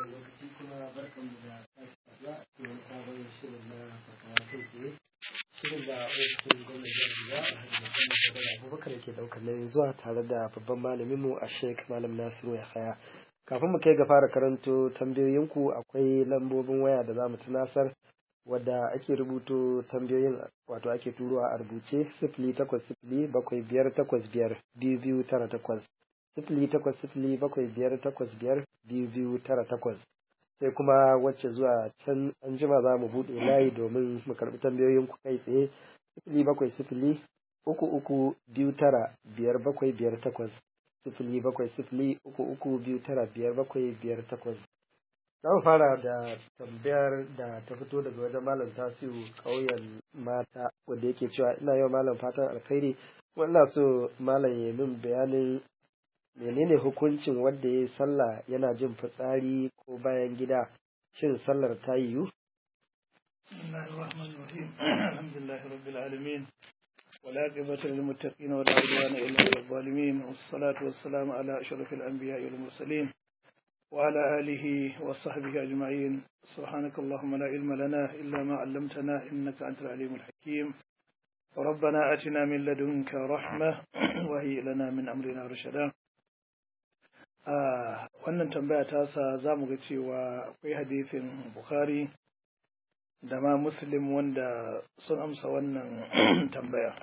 lokaci kuma barkan mu da sake saduwa a cikin sabon shirin na fatawa kai tsaye shirin da ofishin gwamnati jihar Jigawa Alhaji Muhammad Badar Abubakar yake daukar nauyin zuwa tare da babban malamin mu a Sheikh Malam Nasiru Yahaya. Kafin mu kai ga fara karanto tambayoyinku akwai lambobin waya da za mu tunasar wadda ake rubuto tambayoyin wato ake turowa a rubuce sifili takwas sifili bakwai biyar takwas biyar biyu biyu tara takwas sifili takwas sifili bakwai biyar takwas biyar biyu biyu tara takwas sai kuma wacce zuwa can an jima za mu buɗe layi domin mu karɓi tambayoyin ku kai tsaye sifili bakwai sifili uku uku biyu tara biyar bakwai biyar takwas sifili bakwai sifili uku uku biyu tara biyar bakwai biyar takwas za mu fara da tambayar da ta fito daga wajen malam tasiru ƙauyen mata wanda yake cewa ina yau malam fatan alkhairi kuma ina so malam ya min bayanin menene hukuncin wanda ya yi sallah yana jin fitsari ko bayan gida shin sallar ta yiwu بسم الله الرحمن الرحيم الحمد لله رب العالمين والعاقبة للمتقين ولا عدوان إلا على الظالمين والصلاة والسلام على أشرف الأنبياء والمرسلين وعلى آله وصحبه أجمعين سبحانك اللهم لا علم لنا إلا ما علمتنا إنك أنت العليم الحكيم ربنا آتنا من لدنك رحمة وهي لنا من أمرنا رشدا آه wannan tambaya ta sa za mu ga cewa akwai hadisin Bukhari da ma Muslim wanda sun amsa wannan tambaya.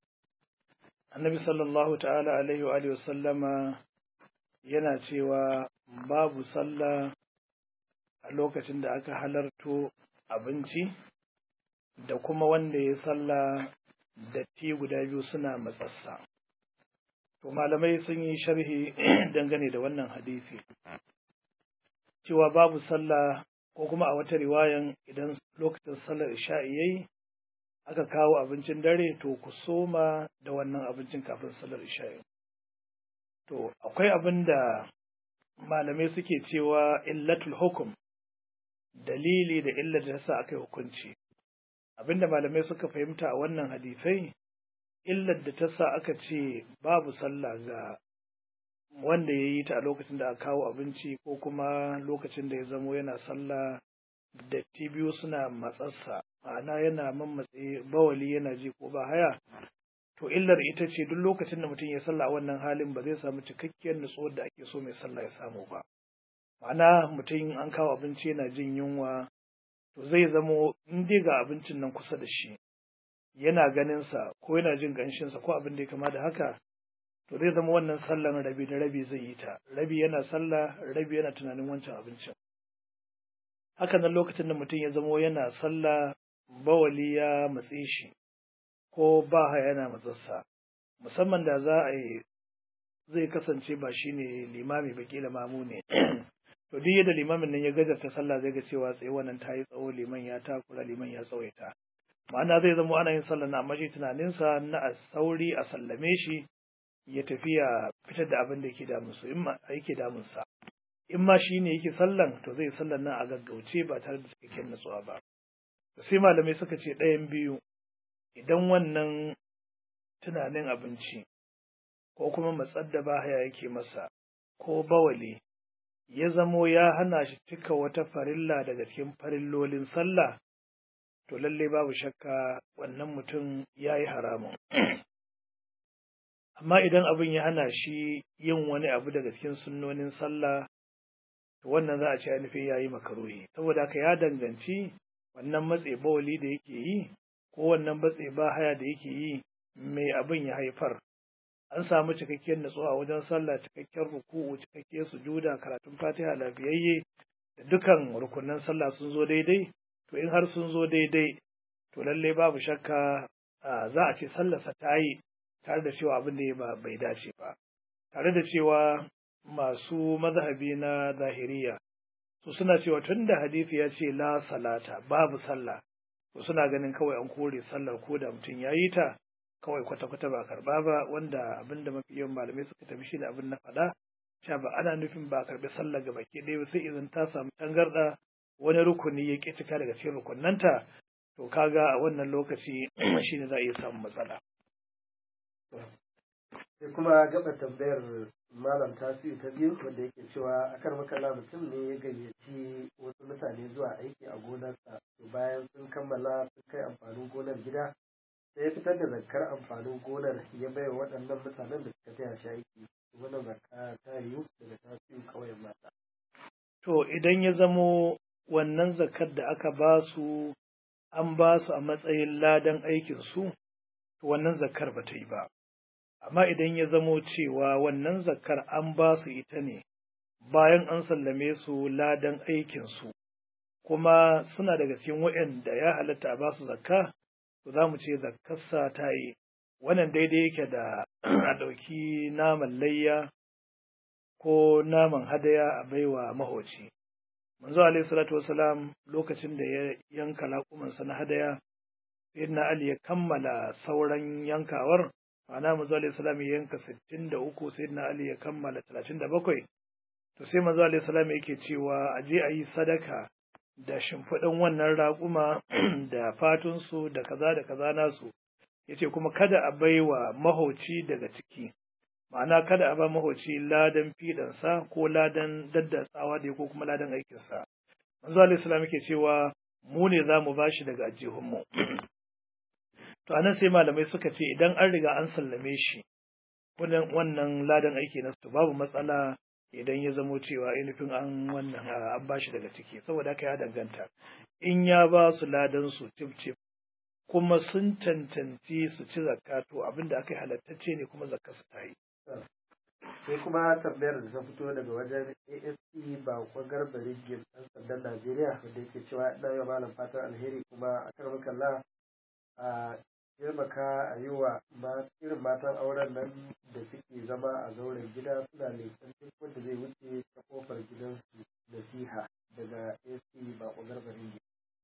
Annabi sallallahu ta'ala alaihi wa sallama yana cewa babu sallah a lokacin da aka halarto abinci da kuma wanda ya sallah datti guda biyu suna matsassa. To malamai sun yi sharhi dangane da wannan hadisi. Cewa babu sallah ko kuma a wata riwayan idan lokacin sallar isha'i yayi aka kawo abincin dare to ku soma da wannan abincin kafin sallar isha'i. To akwai abin da malamai suke cewa illatul hukum dalili da illar da sa aka yi hukunci abinda malamai suka fahimta a wannan hadisai illar da ta sa aka ce babu sallah ga wanda ya yi ta a lokacin da aka kawo abinci ko kuma lokacin da ya zamo yana sallah datti biyu suna matsarsa ma'ana yana mammatse bawali yana ji ko ba haya to illar ita ce duk lokacin da mutum ya sallah a wannan halin ba zai samu cikakkiyar nutsuwar da ake so mai sallah ya samu ba ma'ana mutum an kawo abinci yana jin yunwa to zai zamo in dai ga abincin nan kusa da shi yana ganin sa ko yana jin ganshin sa ko abin da ya kama da haka to zai zama wannan sallan rabi da rabi zai yi ta rabi yana sallah rabi yana tunanin wancan abincin haka nan lokacin da mutum ya zamo yana sallah bawali ya matse shi ko ba haya yana matsarsa musamman da za a yi zai kasance ba shi ne limami ba kila mamu ne to duk yadda limamin nan ya gajarta sallah zai ga cewa tsaye wannan ta yi tsawo liman ya takura liman ya tsawaita ma'ana zai zama ana yin sallah na amma shi tunaninsa na a sauri a sallame shi ya tafi ya fitar da abin da yake damunsa in ma yake damunsa in ma shi ne yake sallan to zai sallan nan a gaggauce ba tare da cikakken natsuwa ba sai malamai suka ce ɗayan biyu idan wannan tunanin abinci ko kuma matsar da bahaya yake masa ko bawali ya zamo ya hana shi cika wata farilla daga cikin farillolin sallah to lallai babu shakka wannan mutum ya yi haramun amma idan abin ya hana shi yin wani abu daga cikin sunnonin sallah to wannan za a ce ainihin ya yi makaruhi saboda haka ya danganci wannan matse bawali da yake yi ko wannan batse ba haya da yake yi mai abin ya haifar an samu cikakkiyar natsuwa wajen sallah cikakkiyar ruku'u cikakkiyar sujuda karatun fatiha lafiyayye da dukan rukunan sallah sun zo daidai to in har sun zo daidai to lalle babu shakka za a ce sallarsa ta yi tare da cewa abin da ya bai dace ba tare da cewa masu mazhabi na zahiriya su suna cewa tun da hadisi ya ce la salata babu sallah to suna ganin kawai an kore sallar ko da mutum ya yi ta kawai kwata-kwata ba karba ba wanda abin da mafi yawan malamai suka tafi shi da abin na faɗa cewa ba ana nufin ba karbi sallar ga baki ɗaya sai idan ta samu tangarɗa wani rukuni ya ƙi cika daga cikin rukunnanta to kaga a wannan lokaci shine za a iya samun matsala sai kuma gaba tambayar malam tasiri ta biyu wanda yake cewa a kan makalla mutum ne ya gayyaci wasu mutane zuwa aiki a gonarsa to bayan sun kammala sun kai amfanin gonar gida sai ya fitar da zakar amfanin gonar ya bai wa waɗannan mutanen da suka taya shi aiki wannan zakka ta yiwu daga tasiri kawai mata. to idan ya zamo wannan zakar da aka ba su an ba su a matsayin ladan aikinsu to wannan zakar ba ta yi ba amma idan ya zamo cewa wannan zakar an ba su ita ne bayan an sallame su ladan aikinsu kuma suna daga cikin waɗanda ya halatta a ba su zakka to za mu ce zakkarsa ta yi wannan daidai yake da a ɗauki naman layya ko naman hadaya a baiwa mahoci manzo alaihi salatu wasalam lokacin da ya yanka laƙumansa na hadaya sayyidina ali ya kammala sauran yankawar ma'ana manzo alaihi salam ya yanka 63 sayyidina ali ya kammala 37 to sai manzo alaihi salam yake cewa a je a yi sadaka da shimfiɗin wannan raƙuma da fatunsu da kaza da kaza nasu yace kuma kada a baiwa mahauci daga ciki ma'ana kada a ba mahauci ladan fidansa ko ladan daddatsawa da ko kuma ladan aikinsa manzo alaihi salam yake cewa mu ne za mu bashi daga ajihunmu to anan sai malamai suka ce idan an riga an sallame shi wannan ladan aiki na su babu matsala idan ya zamo cewa ainihin an wannan an bashi daga ciki saboda haka ya danganta in ya ba su ladan su cif cif kuma sun cancanci su ci zakka to abinda aka yi halattacce ne kuma zakka su ta yi sai kuma tambayar da ta fito daga wajen asp ba kwagar barigin ɗan sandan najeriya wanda yake cewa ina yau malam fatan alheri kuma a kan kalla a taimaka a yi wa irin matan auren nan da suke zama a zauren gida suna leƙen duk wanda zai wuce ta kofar gidansu nasiha daga asp ba kwagar barigin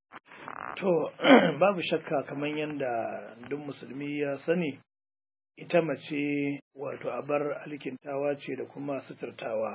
To, babu shakka kamar yadda duk musulmi ya sani, ita mace wato abar alkintawa ce da kuma suturtawa,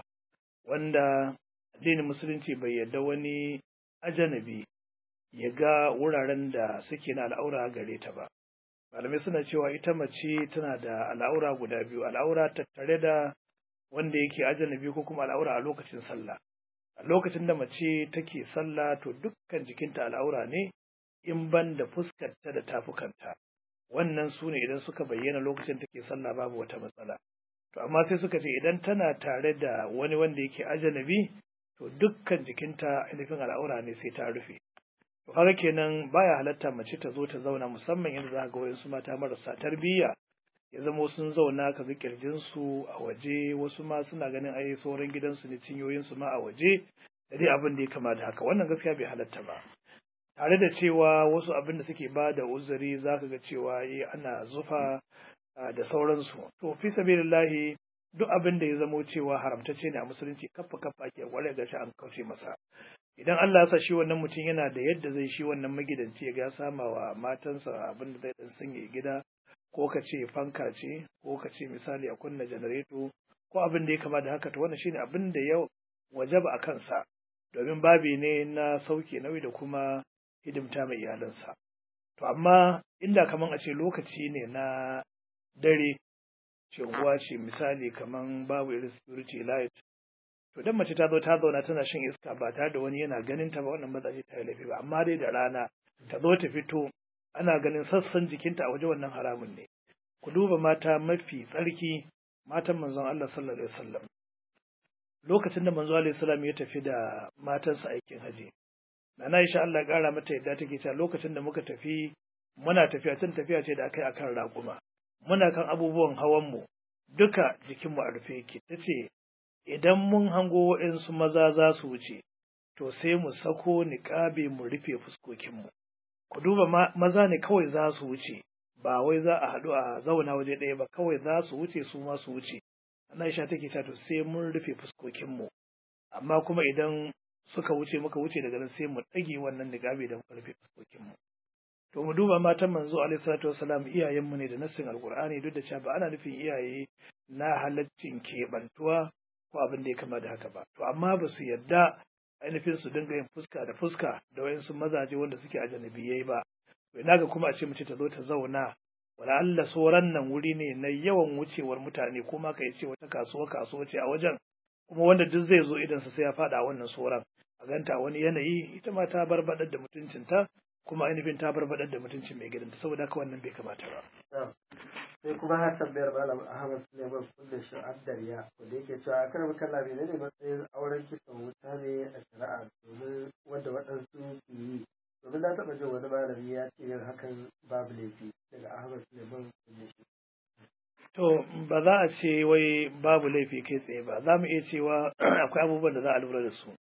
wanda addinin musulunci bai yarda wani ajanabi ya ga wuraren da suke na al'aura gare ta ba. Malamai suna cewa ita mace tana da al'aura guda biyu, al'aura tattare da wanda yake ajanabi ko kuma al'aura a lokacin sallah. A lokacin da mace take sallah to dukkan jikinta al'aura ne, in ban da fuskarta da tafukanta wannan su ne idan suka bayyana lokacin take sallah babu wata matsala to amma sai suka ce idan tana tare da wani wanda yake ajanabi to dukkan jikinta ainihin al'aura ne sai ta rufe to kaga kenan baya halatta mace ta zo ta zauna musamman yadda za ga wayansu mata marasa tarbiyya ya zama sun zauna ka ga kirjin su a waje wasu ma suna ganin ai sauran gidansu ne cinyoyin su ma a waje da dai abin da ya kama da haka wannan gaskiya bai halatta ba tare da cewa wasu abin da suke ba da uzuri za ka ga cewa eh ana zufa da sauransu to fi sabilillahi duk abin da ya zamo cewa haramtacce ne a musulunci kafa kafa ake kware ga shi an kauce masa idan Allah ya sa shi wannan mutum yana da yadda zai shi wannan magidanci ya ga sama wa matansa abin da zai dan sanya gida ko ka ce fanka ce ko ka ce misali a kunna janareto ko abin da ya kama da haka to wannan shine abin da ya wajaba a kansa domin babi ne na sauke nauyi da kuma hidimta mai iyalansa. To amma inda kaman a ce lokaci ne na dare ce unguwa ce misali kaman babu irin security light to dan mace ta zo ta zauna tana shan iska ba tare da wani yana ganin ta ba wannan ba za ta yi laifi ba amma dai da rana ta zo ta fito ana ganin sassan jikinta a waje wannan haramun ne ku duba mata mafi tsarki matan manzon Allah sallallahu alaihi wasallam lokacin da manzo alaihi salam ya tafi da matansa aikin haji Nana Aisha Allah ya ƙara mata yadda take cewa lokacin da muka tafi muna tafiya tun tafiya ce da aka yi akan raƙuma. Muna kan abubuwan hawan mu duka jikinmu a rufe yake. Ta ce idan mun hango waɗansu maza za su wuce to sai mu sako niƙabe mu rufe fuskokinmu. Ku duba maza ne kawai za su wuce ba wai za a haɗu a zauna waje ɗaya ba kawai za su wuce su ma su wuce. Nana Aisha take cewa to sai mun rufe fuskokinmu. Amma kuma idan suka wuce muka wuce daga nan sai mu ɗage wannan niqabi da muka rufe fuskokin mu to mu duba matan manzo alaihi salatu wasalam iyayen mu ne da nassin alqur'ani duk da cewa ba ana nufin iyaye na halaccin keɓantuwa ko abin da ya kama da haka ba to amma ba su yadda ainihin su dinga yin fuska da fuska da wayansu mazaje wanda suke a janabiyai ba to ina ga kuma a ce mace ta zo ta zauna wala Allah soran nan wuri ne na yawan wucewar mutane kuma ka ce wata kasuwa kasuwa ce a wajen kuma wanda duk zai zo idan sa sai ya fada a wannan soran a ganta wani yanayi ita ma ta barbadar da mutuncinta kuma ainihin ta barbadar da mutuncin mai gidanta saboda haka wannan bai kamata ba sai kuma har tambayar malam ahmad suleiman kullum sha'adar ya wanda yake cewa a kan kalla ne ne matsayin auren kisan wuta ne a shari'a domin wanda waɗansu ke yi domin na taɓa jin wani malami ya ce yin hakan babu laifi daga ahmad suleiman kullum shi To ba za a ce wai babu laifi kai tsaye ba, za mu iya cewa akwai abubuwan da za a lura da su.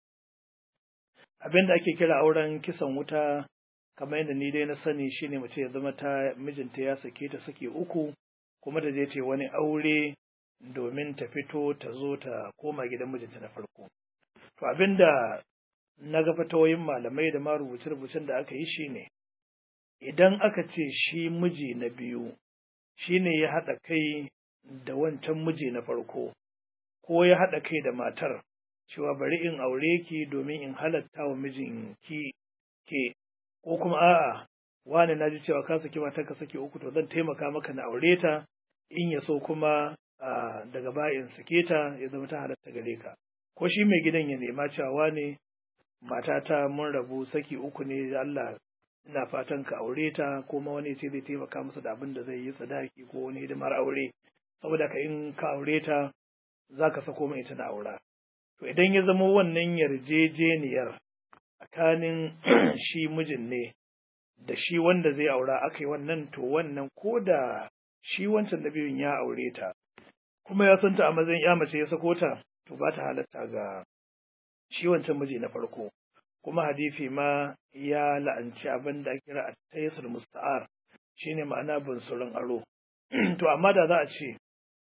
Abin da ake kira auren kisan wuta, kamar yadda ni dai na sani shine mace ya zama ta mijinta ya sake ta sake uku, kuma da je ce wani aure domin ta fito ta zo ta koma gidan mijinta na farko. To abin da na ga fatawoyin malamai da ma rubuce-rubucen da aka yi shine, idan aka ce shi miji na biyu shi ne ya haɗa kai da wancan miji na farko, ko ya haɗa kai da matar, cewa bari in aure ki domin in halatta wa mijin ki ke, ko kuma a'a, wani na ji cewa ka saki matar ka saki uku to zan taimaka maka na aure ta, in ya so kuma daga baya in sake ta ya zama ta halatta gare ka. Ko shi mai gidan ya nema cewa wane matata mun rabu saki uku ne Allah ina fatan ka aure ta ko ma wani ce zai taimaka masa da abin da zai yi sadaki ko wani hidimar aure saboda ka in ka aure ta za ka sako mai ita na aura to idan ya zama wannan yarjejeniyar tsakanin shi mijin ne da shi wanda zai aura aka yi wannan to wannan ko da shi wancan da biyun ya aure ta kuma ya santa a matsayin ya mace ya sako ta to ba ta halatta ga shi wancan miji na farko kuma hadisi ma ya la'anci abin da kira a tayassul musta'ar shine ma'ana bunsurin aro to amma da za a ce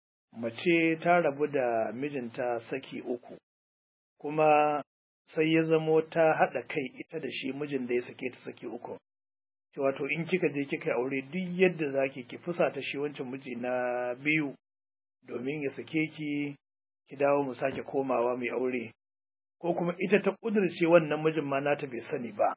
mace ta rabu da mijinta saki uku kuma sai ya zamo ta haɗa kai ita da shi mijin da ya sake ta saki uku wato in kika je kika aure duk yadda zaki ki fusata shi wancan miji na biyu domin ya sake ki ki dawo mu sake komawa mai aure ko kuma ita ta ƙudurce wannan mijin ma nata bai sani ba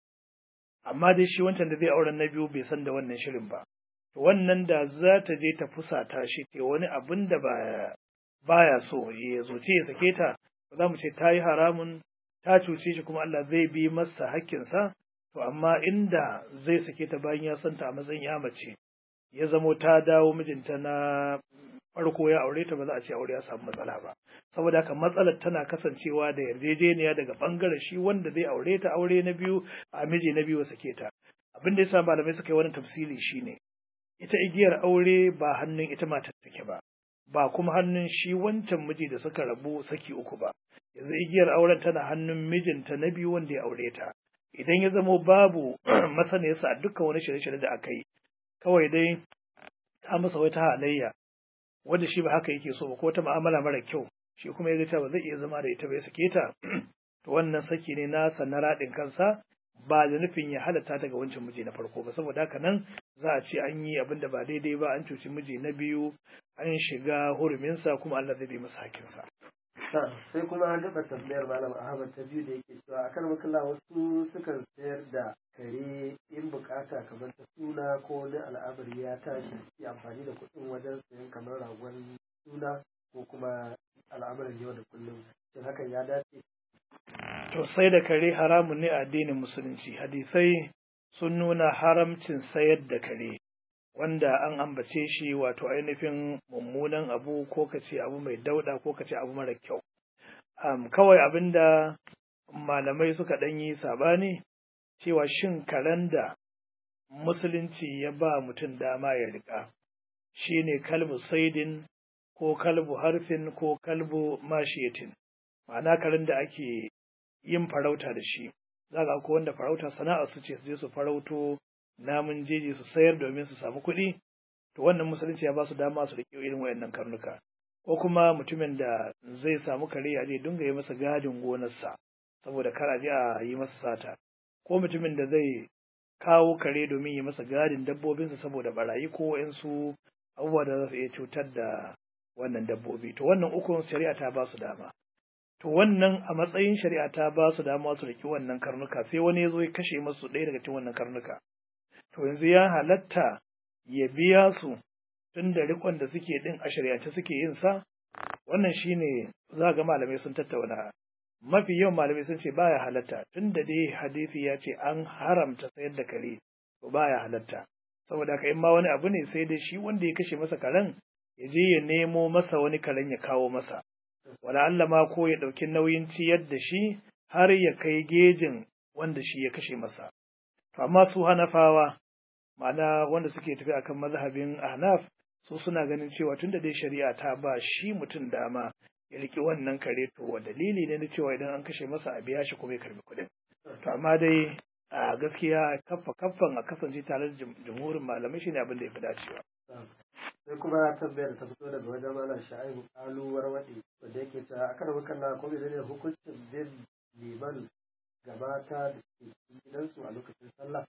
amma dai shi wancan da zai auren na biyu bai san da wannan shirin ba to wannan da za ta je ta fusata shi ke wani abin da ba baya so ya zoce ya sake ta ba za mu ce ta yi haramun ta cuce shi kuma Allah zai bi masa hakkinsa to amma inda zai sake ta bayan ya santa a matsayin ya mace ya zamo ta dawo mijinta na farko ya aure ta ba za a ce aure ya samu matsala ba saboda haka matsalar tana kasancewa da yarjejeniya daga bangaren shi wanda zai aure ta aure na biyu a miji na biyu sake ta abin da yasa malamai suka yi wani tafsiri shine ita igiyar aure ba hannun ita matar take ba ba kuma hannun shi wancan miji da suka rabu saki uku ba yanzu igiyar auren tana hannun mijinta na biyu wanda ya aure ta idan ya zamo babu masaniyarsa a dukkan wani shirye-shirye da aka yi kawai dai ta masa wata halayya wanda shi ba haka yake so ba ko ta mu'amala mara kyau shi kuma ya ga cewa zai iya zama da ita bai sake ta to wannan saki ne nasa na raɗin kansa ba da nufin ya halatta ta ga wancan miji na farko ba saboda haka nan za a ce an yi abin da ba daidai ba an cuci miji na biyu an shiga huruminsa kuma Allah zai bi masa hakinsa. sai kuma an daɓa tambayar malam ahmad ta biyu da yake cewa a kan makalla wasu sukan sayar da kare in bukata kamar ta suna ko wani al'amari ya tashi yi amfani da kuɗin wajen sayan kamar ragon suna ko kuma al'amarin yau da kullum shin hakan ya dace to sai da kare haramun ne a addinin musulunci hadisai sun nuna haramcin sayar da kare wanda an ambace shi wato ainihin mummunan abu ko ka ce abu mai dauda ko ka ce abu mara kyau um, kawai abinda malamai suka ɗan yi sabani cewa shin karen da musulunci ya ba mutum dama ya riƙa shine kalbu saidin ko kalbu harfin ko kalbu mashiyatin ma'ana karen da ake yin farauta da shi za ga ko wanda farauta sana'a su ce su je su farauto namun jeji su sayar domin su samu kuɗi to wannan musulunci ya ba su dama su riƙe irin wayannan karnuka ko kuma mutumin da zai samu kare ya je dinga yi masa gadin gonarsa saboda kar a je a yi masa sata ko mutumin da zai kawo kare domin yi masa gadin dabbobinsa saboda barayi ko wayansu abubuwa da za su iya cutar da wannan dabbobi to wannan ukun shari'a ta ba su dama to wannan a matsayin shari'a ta ba su dama su riki wannan karnuka sai wani ya zo ya kashe masu ɗaya daga cikin wannan karnuka to yanzu ya halatta ya biya su tun da rikon da suke din a shari'ance suke yin sa wannan shine za ga malamai sun tattauna mafi yawan malamai sun ce baya halatta tun da dai hadisi ya ce an haramta sayar da kare to baya halatta saboda haka in ma wani abu ne sai dai shi wanda ya kashe masa karen ya je ya nemo masa wani karen ya kawo masa wala Allah ma ko ya ɗauki nauyin ciyar da shi har ya kai gejin wanda shi ya kashe masa to amma su hanafawa ma'ana wanda suke tafi akan mazhabin ahnaf su suna ganin cewa tunda dai shari'a ta ba shi mutum dama ya riki wannan kare to wa dalili ne na cewa idan an kashe masa a biya shi kuma ya karbi kuɗin to amma dai a gaskiya kaffa kaffan a kasance tare da jumhurin malamai shine abin da ya fi dacewa sai kuma tambayar ta fito daga wajen malam sha'ibu kaluwar waɗi wanda yake ta akan hukan na kuma ne hukuncin bin liman gabata da ke gidansu a lokacin sallah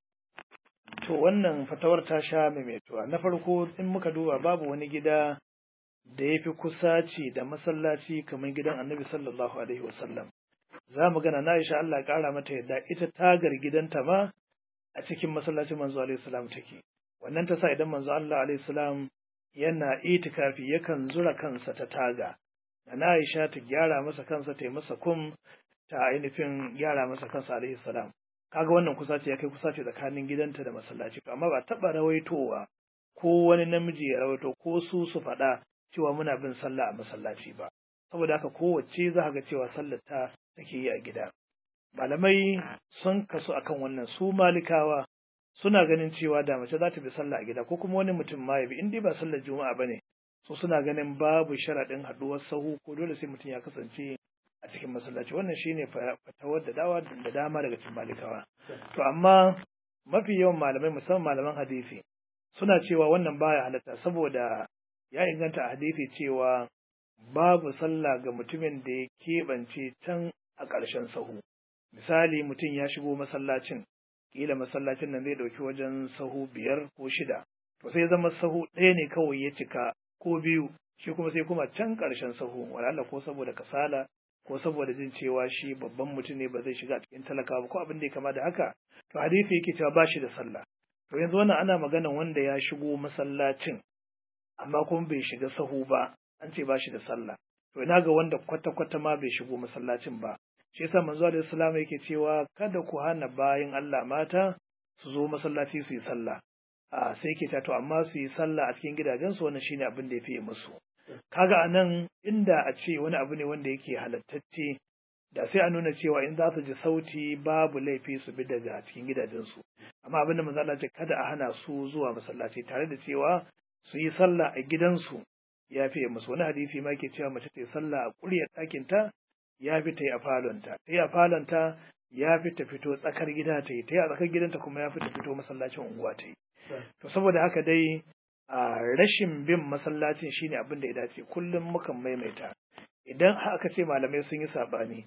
to wannan fatawar ta sha maimaituwa na farko in muka duba babu wani gida da ya fi kusaci da masallaci kamar gidan annabi sallallahu alaihi wasallam za mu gana na Aisha Allah ƙara mata yadda ita tagar gidanta ma a cikin masallacin manzo alaihi salam take wannan ta sa idan manzo Allah alaihi salam yana itikafi yakan zura kansa ta taga na Aisha ta gyara masa kansa ta yi masa kum ta ainihin gyara masa kansa alaihi salam kaga wannan kusa ce ya kai kusa ce tsakanin gidanta da masallaci amma ba taɓa rawaitowa ko wani namiji ya rawaito ko su su faɗa cewa muna bin sallah a masallaci ba saboda haka kowace za ga cewa sallar ta take yi a gida malamai sun kasu akan wannan su malikawa suna ganin cewa da mace za ta bi sallah a gida ko kuma wani mutum ma ya bi in dai ba sallar juma'a bane su suna ganin babu sharaɗin haɗuwar sahu ko dole sai mutum ya kasance a cikin masallaci wannan shine fatawar da dawa da dama daga cikin malikawa to amma mafi yawan malamai musamman malaman hadisi suna cewa wannan baya halatta saboda ya inganta a hadisi cewa babu sallah ga mutumin da ya keɓance can a ƙarshen sahu misali mutum ya shigo masallacin kila masallacin nan zai ɗauki wajen sahu biyar ko shida to sai zama sahu ɗaya ne kawai ya cika ko biyu shi kuma sai kuma can ƙarshen sahu wala ko saboda kasala ko saboda jin cewa shi babban mutum ne ba zai shiga cikin talaka ba ko abin da ya kama da haka to hadisi yake cewa ba shi da sallah to yanzu wannan ana maganan wanda ya shigo masallacin amma kuma bai shiga sahu ba an ce ba shi da sallah to ina ga wanda kwata kwata ma bai shigo masallacin ba shi yasa manzo alaihi salam yake cewa kada ku hana bayin Allah mata su zo masallaci su yi sallah a sai yake ta to amma su yi sallah a cikin gidajensu wannan shine abin da ya fiye musu kaga anan inda a ce wani abu ne wanda yake halattacce da sai a nuna cewa in za su ji sauti babu laifi su bi daga cikin gidajensu amma abin da manzo Allah ce kada a hana su zuwa masallaci tare da cewa su yi sallah a gidansu ya fiye musu wani hadisi ma ke cewa mace ta yi sallah a ƙuryar ɗakin ta ya fi ta yi a falonta ta yi a falonta ya fi ta fito tsakar gida ta yi ta yi a tsakar gidanta kuma ya fi ta fito masallacin unguwa ta yi to saboda haka dai a rashin bin masallacin shine abin da ya dace kullum mukan maimaita idan aka ce malamai sun yi sabani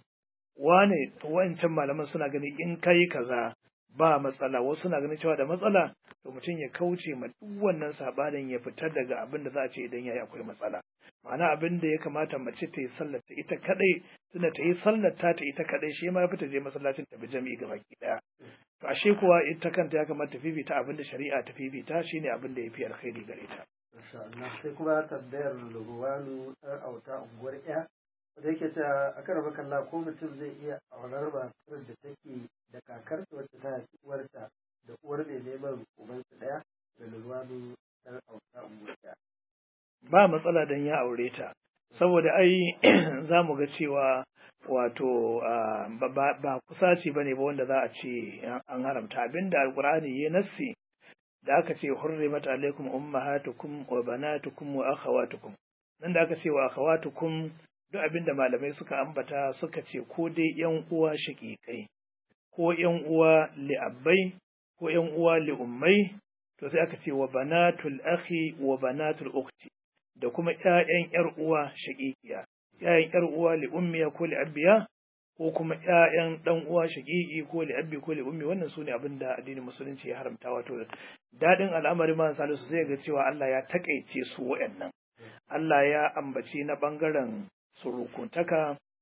wane wancan malaman suna gani in kai kaza ba matsala wasu suna ganin cewa da matsala to mutum ya kauce ma duk wannan sabanin ya fita daga abin da za a ce idan yayi akwai matsala ma'ana abin da ya kamata mace ta yi sallar ta ita kadai tunda ta yi sallar ta ta ita kadai shi ma ya fita je masallacin ta bi jami'i ga baki daya to ashe kuwa ita kanta ya kamata ta fifita abin da shari'a ta fifita shine abin da ya fi alkhairi gare ta Masha Allah sai kuma tambayar Lugwanu ɗan auta unguwar ƴa wanda yake ta a kan raba kalla ko mutum zai iya aurar matar da take da kakarta wacce ta haifi uwarta da uwar mai neman ubansu ɗaya da Lugwanu ɗan auta unguwar ƴa. ba matsala dan ya aure ta saboda ai za mu ga cewa wato ba kusaci ba ne ba wanda za a ce an haramta abinda alkur'ani ya nassi da aka ce hurrimat alaikum ummahatukum wa banatukum wa akhawatukum nan da aka ce wa akhawatukum duk abinda malamai suka ambata suka ce ko dai yan uwa shaqiqai ko yan uwa li'abbai ko yan uwa li'ummai to sai aka ce wa banatul akhi wa banatul ukhti da kuma ƴaƴan ƴar uwa shaqiqiya ƴaƴan ƴar uwa li'ummiya ko li'abbiya ko kuma ƴaƴan ɗan uwa shaqiqi ko li'abbi ko li'ummi wannan sune abin da addinin musulunci ya haramta wato dadin al'amari ma salisu zai ga cewa Allah ya takaice su waɗannan Allah ya ambaci na bangaren surukuntaka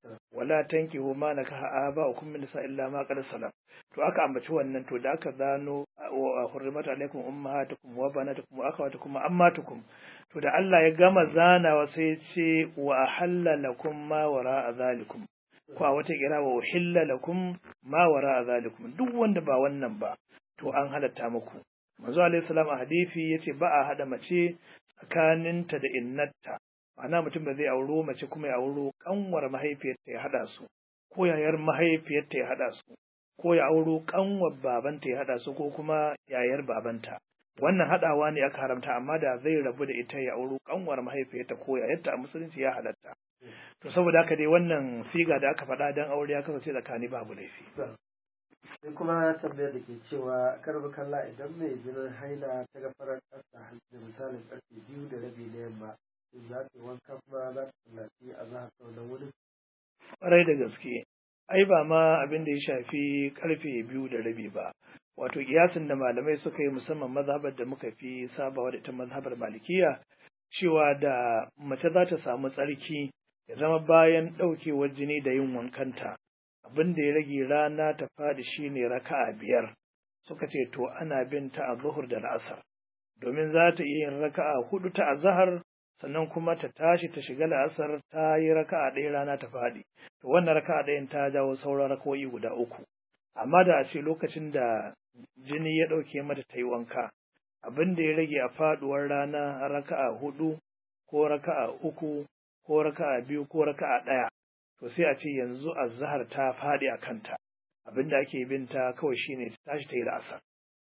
wala tankihu ma nakaha aba'ukum min nisa illa ma qad salam to aka ambaci wannan to da aka zano wa hurrimat alaikum ummahatukum wa banatukum wa akhawatukum wa ammatukum to da Allah ya gama zanawa sai ya ce wa ahalla lakum ma wara'a zalikum ko a wata kira wa uhilla lakum ma wara'a zalikum duk wanda ba wannan ba to an halatta muku manzo alaihi salam a hadisi yace ba a hada mace tsakaninta da innarta ma'ana mutum ba zai auro mace kuma ya auro kanwar mahaifiyarta ya hada su ko yayar mahaifiyarta ya hada su ko ya auro kanwar babanta ya hada su ko kuma yayar babanta wannan hadawa ne aka haramta amma da zai rabu da ita ya auro kanwar mahaifiyarta ko yayarta a musulunci ya halatta to saboda haka dai wannan siga da aka faɗa dan aure ya kasance tsakani babu laifi sai kuma tambayar da ke cewa karbi kalla idan mai jinin haila ta ga farar ƙasa da misalin ƙarfe biyu da rabi na yamma in za ta yi wanka kuma za ta tallafi a zahar sau na wuri. Ƙwarai da gaske, ai ba ma abin da ya shafi karfe biyu da rabi ba. Wato kiyasin da malamai suka yi musamman mazhabar da muka fi sabawa da ita mazhabar malikiya cewa da mace za ta samu tsarki ya zama bayan ɗaukewar jini da yin wankanta abin da ya rage rana ta faɗi shine raka'a biyar suka ce to ana bin ta a zuhur da la'asar domin za ta iya yin raka'a hudu ta azahar sannan kuma ta tashi ta shiga la'asar ta yi raka'a ɗaya rana ta faɗi to wannan raka'a ɗayan ta jawo sauran raka'o'i guda uku amma da a ce lokacin da jini ya ɗauke mata ta yi wanka abin da ya rage a faɗuwar rana raka'a hudu ko raka'a uku ko raka'a biyu ko raka'a ɗaya to sai a ce yanzu azhar ta faɗi a kanta abin da ake binta kawai shine ta tashi ta yi la'asar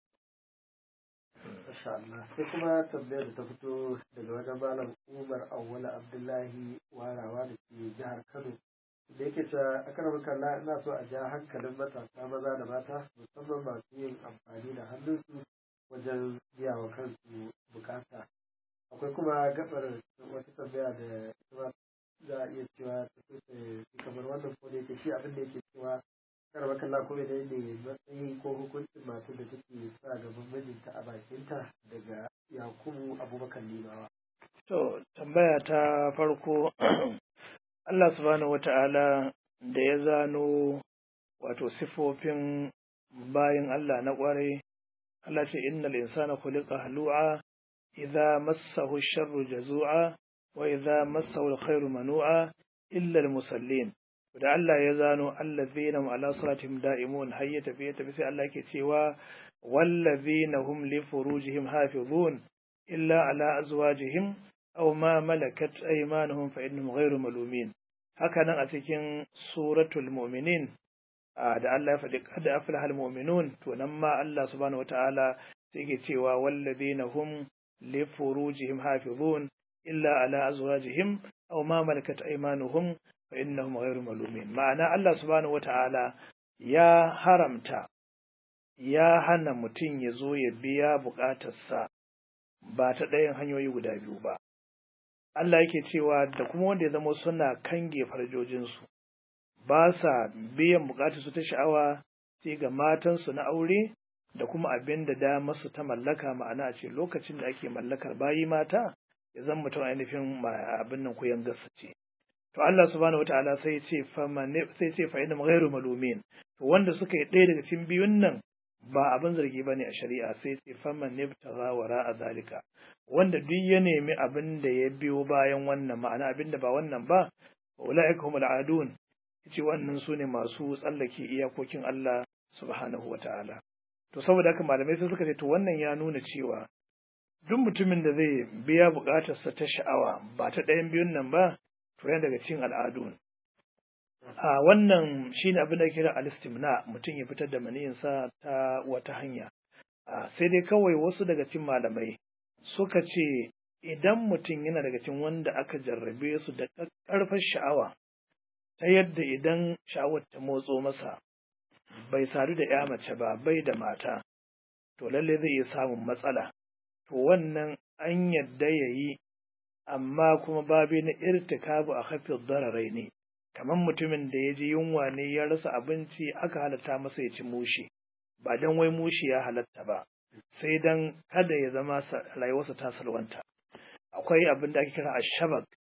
Masha Allah. Sai kuma tambayar da ta fito daga wajen Malam Umar Awwala Abdullahi Warawa da ke jihar Kano. Da yake cewa a kan kalla ina so a ja hankalin matasa maza da mata musamman masu yin amfani da hannunsu wajen biya wa kansu bukata. Akwai kuma gabar wata tambaya da kuma za a iya cewa ta so ta kamar wannan ko da yake shi abin da yake cewa kar makalla ko da ne matsayin ko hukuncin matar da take sa gaban mijinta a bakinta daga yakubu abubakar limawa to tambaya ta farko Allah subhanahu wata'ala da ya zano wato sifofin bayan Allah na kwarai Allah ce innal insana khuliqa halu'a idza massahu sharru jazu'a wa idza massahu alkhairu manu'a illa almusallin da Allah ya zano allazina hum ala salatihim da'imun har ya tafi ya tafi sai Allah yake cewa wallazina hum li furujihim hafizun illa ala azwajihim aw ma malakat aymanuhum fa innahum ghayru malumin haka nan a cikin suratul mu'minin da Allah ya faɗi qad aflahal mu'minun to nan ma Allah subhanahu wataala sai yake cewa wallazina hum li furujihim hafizun illa ala azwajihim aw ma malakat aymanuhum fa innahum ghayru malumin ma'ana Allah subhanahu wata'ala ya haramta ya hana mutum ya zo ya biya buƙatarsa ba ta ɗayan hanyoyi guda biyu ba Allah yake cewa da kuma wanda ya zama suna kange farjojinsu ba sa biyan buƙatarsu ta sha'awa sai ga matansu na aure da kuma abin da damarsu ta mallaka ma'ana a ce lokacin da ake mallakar bayi mata ya zama mutum ainihin abin nan kuyan gasa ce to Allah subhanahu wataala sai ce fa sai ce fa inna ghairu malumin to wanda suka yi ɗaya daga cikin biyun nan ba abin zargi bane a shari'a sai ce fa man nibtagha wara zalika wanda duk ya nemi abin da ya biyo bayan wannan ma'ana abin da ba wannan ba ulaika humul adun yace wannan su ne masu tsallake iyakokin Allah subhanahu wataala to saboda haka malamai sai suka ce to wannan ya nuna cewa duk mutumin da zai biya buƙatarsa ta sha'awa ba ta ɗayan biyun nan ba to yana daga cikin al'adu a wannan shine abin da kira alistimna mutum ya fitar da maniyinsa ta wata hanya sai dai kawai wasu daga cikin malamai suka ce idan mutum yana daga cikin wanda aka jarrabe su da ƙarfar sha'awa ta yadda idan sha'awar ta motso masa bai sadu da ya mace ba bai da mata to lalle zai iya samun matsala to wannan an yadda ya yi amma kuma babi na irtikabu a hafiyar dararai ne kamar mutumin da ya ji yunwa ne ya rasa abinci aka halatta masa ya ci mushi ba don wai mushi ya halatta ba sai don kada ya zama rayuwarsa ta salwanta akwai abin da ake kira ashabak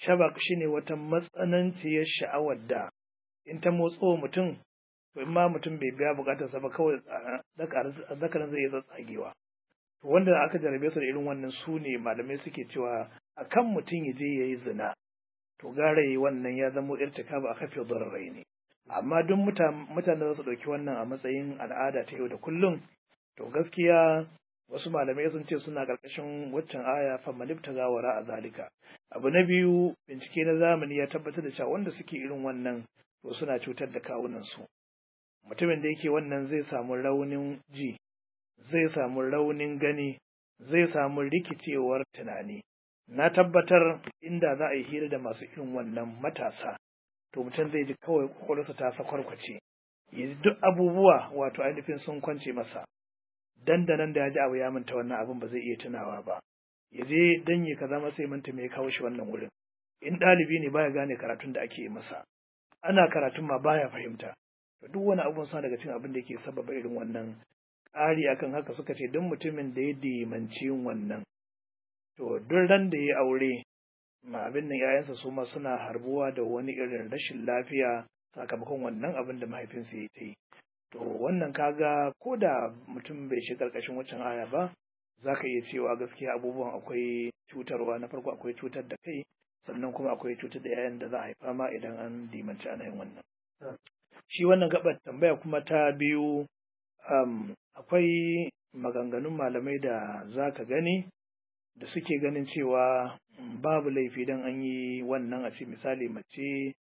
shabak shine wata matsananciyar sha'awar da in ta motso mutum to in ma mutum bai biya bukatarsa ba kawai zakarin zai iya tsagewa to wanda aka jarabe su da irin wannan su ne malamai suke cewa akan mutum ya je ya yi zina to gara yi wannan ya zamo irtikaba a kafin zararai ne amma duk mutane za su ɗauki wannan a matsayin al'ada ta yau da kullum to gaskiya wasu malamai sun ce suna ƙarƙashin waccan aya fa manifta gawara a zalika abu na biyu bincike na zamani ya tabbatar da cewa wanda suke irin wannan to suna cutar da kawunansu mutumin da yake wannan zai samu raunin ji zai samu raunin gani zai samu rikicewar tunani na tabbatar inda za a yi hira da masu irin wannan matasa to mutum zai ji kawai kwakwalwarsa ta sakwarkwace ya ji duk abubuwa wato ainihin sun kwance masa dandanan da ya ji abu ya manta wannan abin ba zai iya tunawa ba ya je dan ya kaza masa ya manta me ya kawo shi wannan wurin in ɗalibi ne baya gane karatun da ake masa ana karatun ma baya fahimta to duk wani abun sa daga cikin abin da yake sababa irin wannan ƙari akan haka suka ce duk mutumin da ya dimanci wannan to duk ran da ya aure ma abin nan yayansa su ma suna harbuwa da wani irin rashin lafiya sakamakon wannan abin da mahaifinsa ya yi to wannan kaga ko da mutum bai shi karkashin waccan aya ba za ka iya cewa gaskiya abubuwan akwai cutarwa na farko akwai cutar da kai sannan kuma akwai cutar da yayan da za a haifa ma idan an dimanci ana yin wannan shi wannan gabar tambaya kuma ta biyu um, akwai maganganun malamai da za ka gani da suke ganin cewa babu laifi don an yi wannan a ce misali mace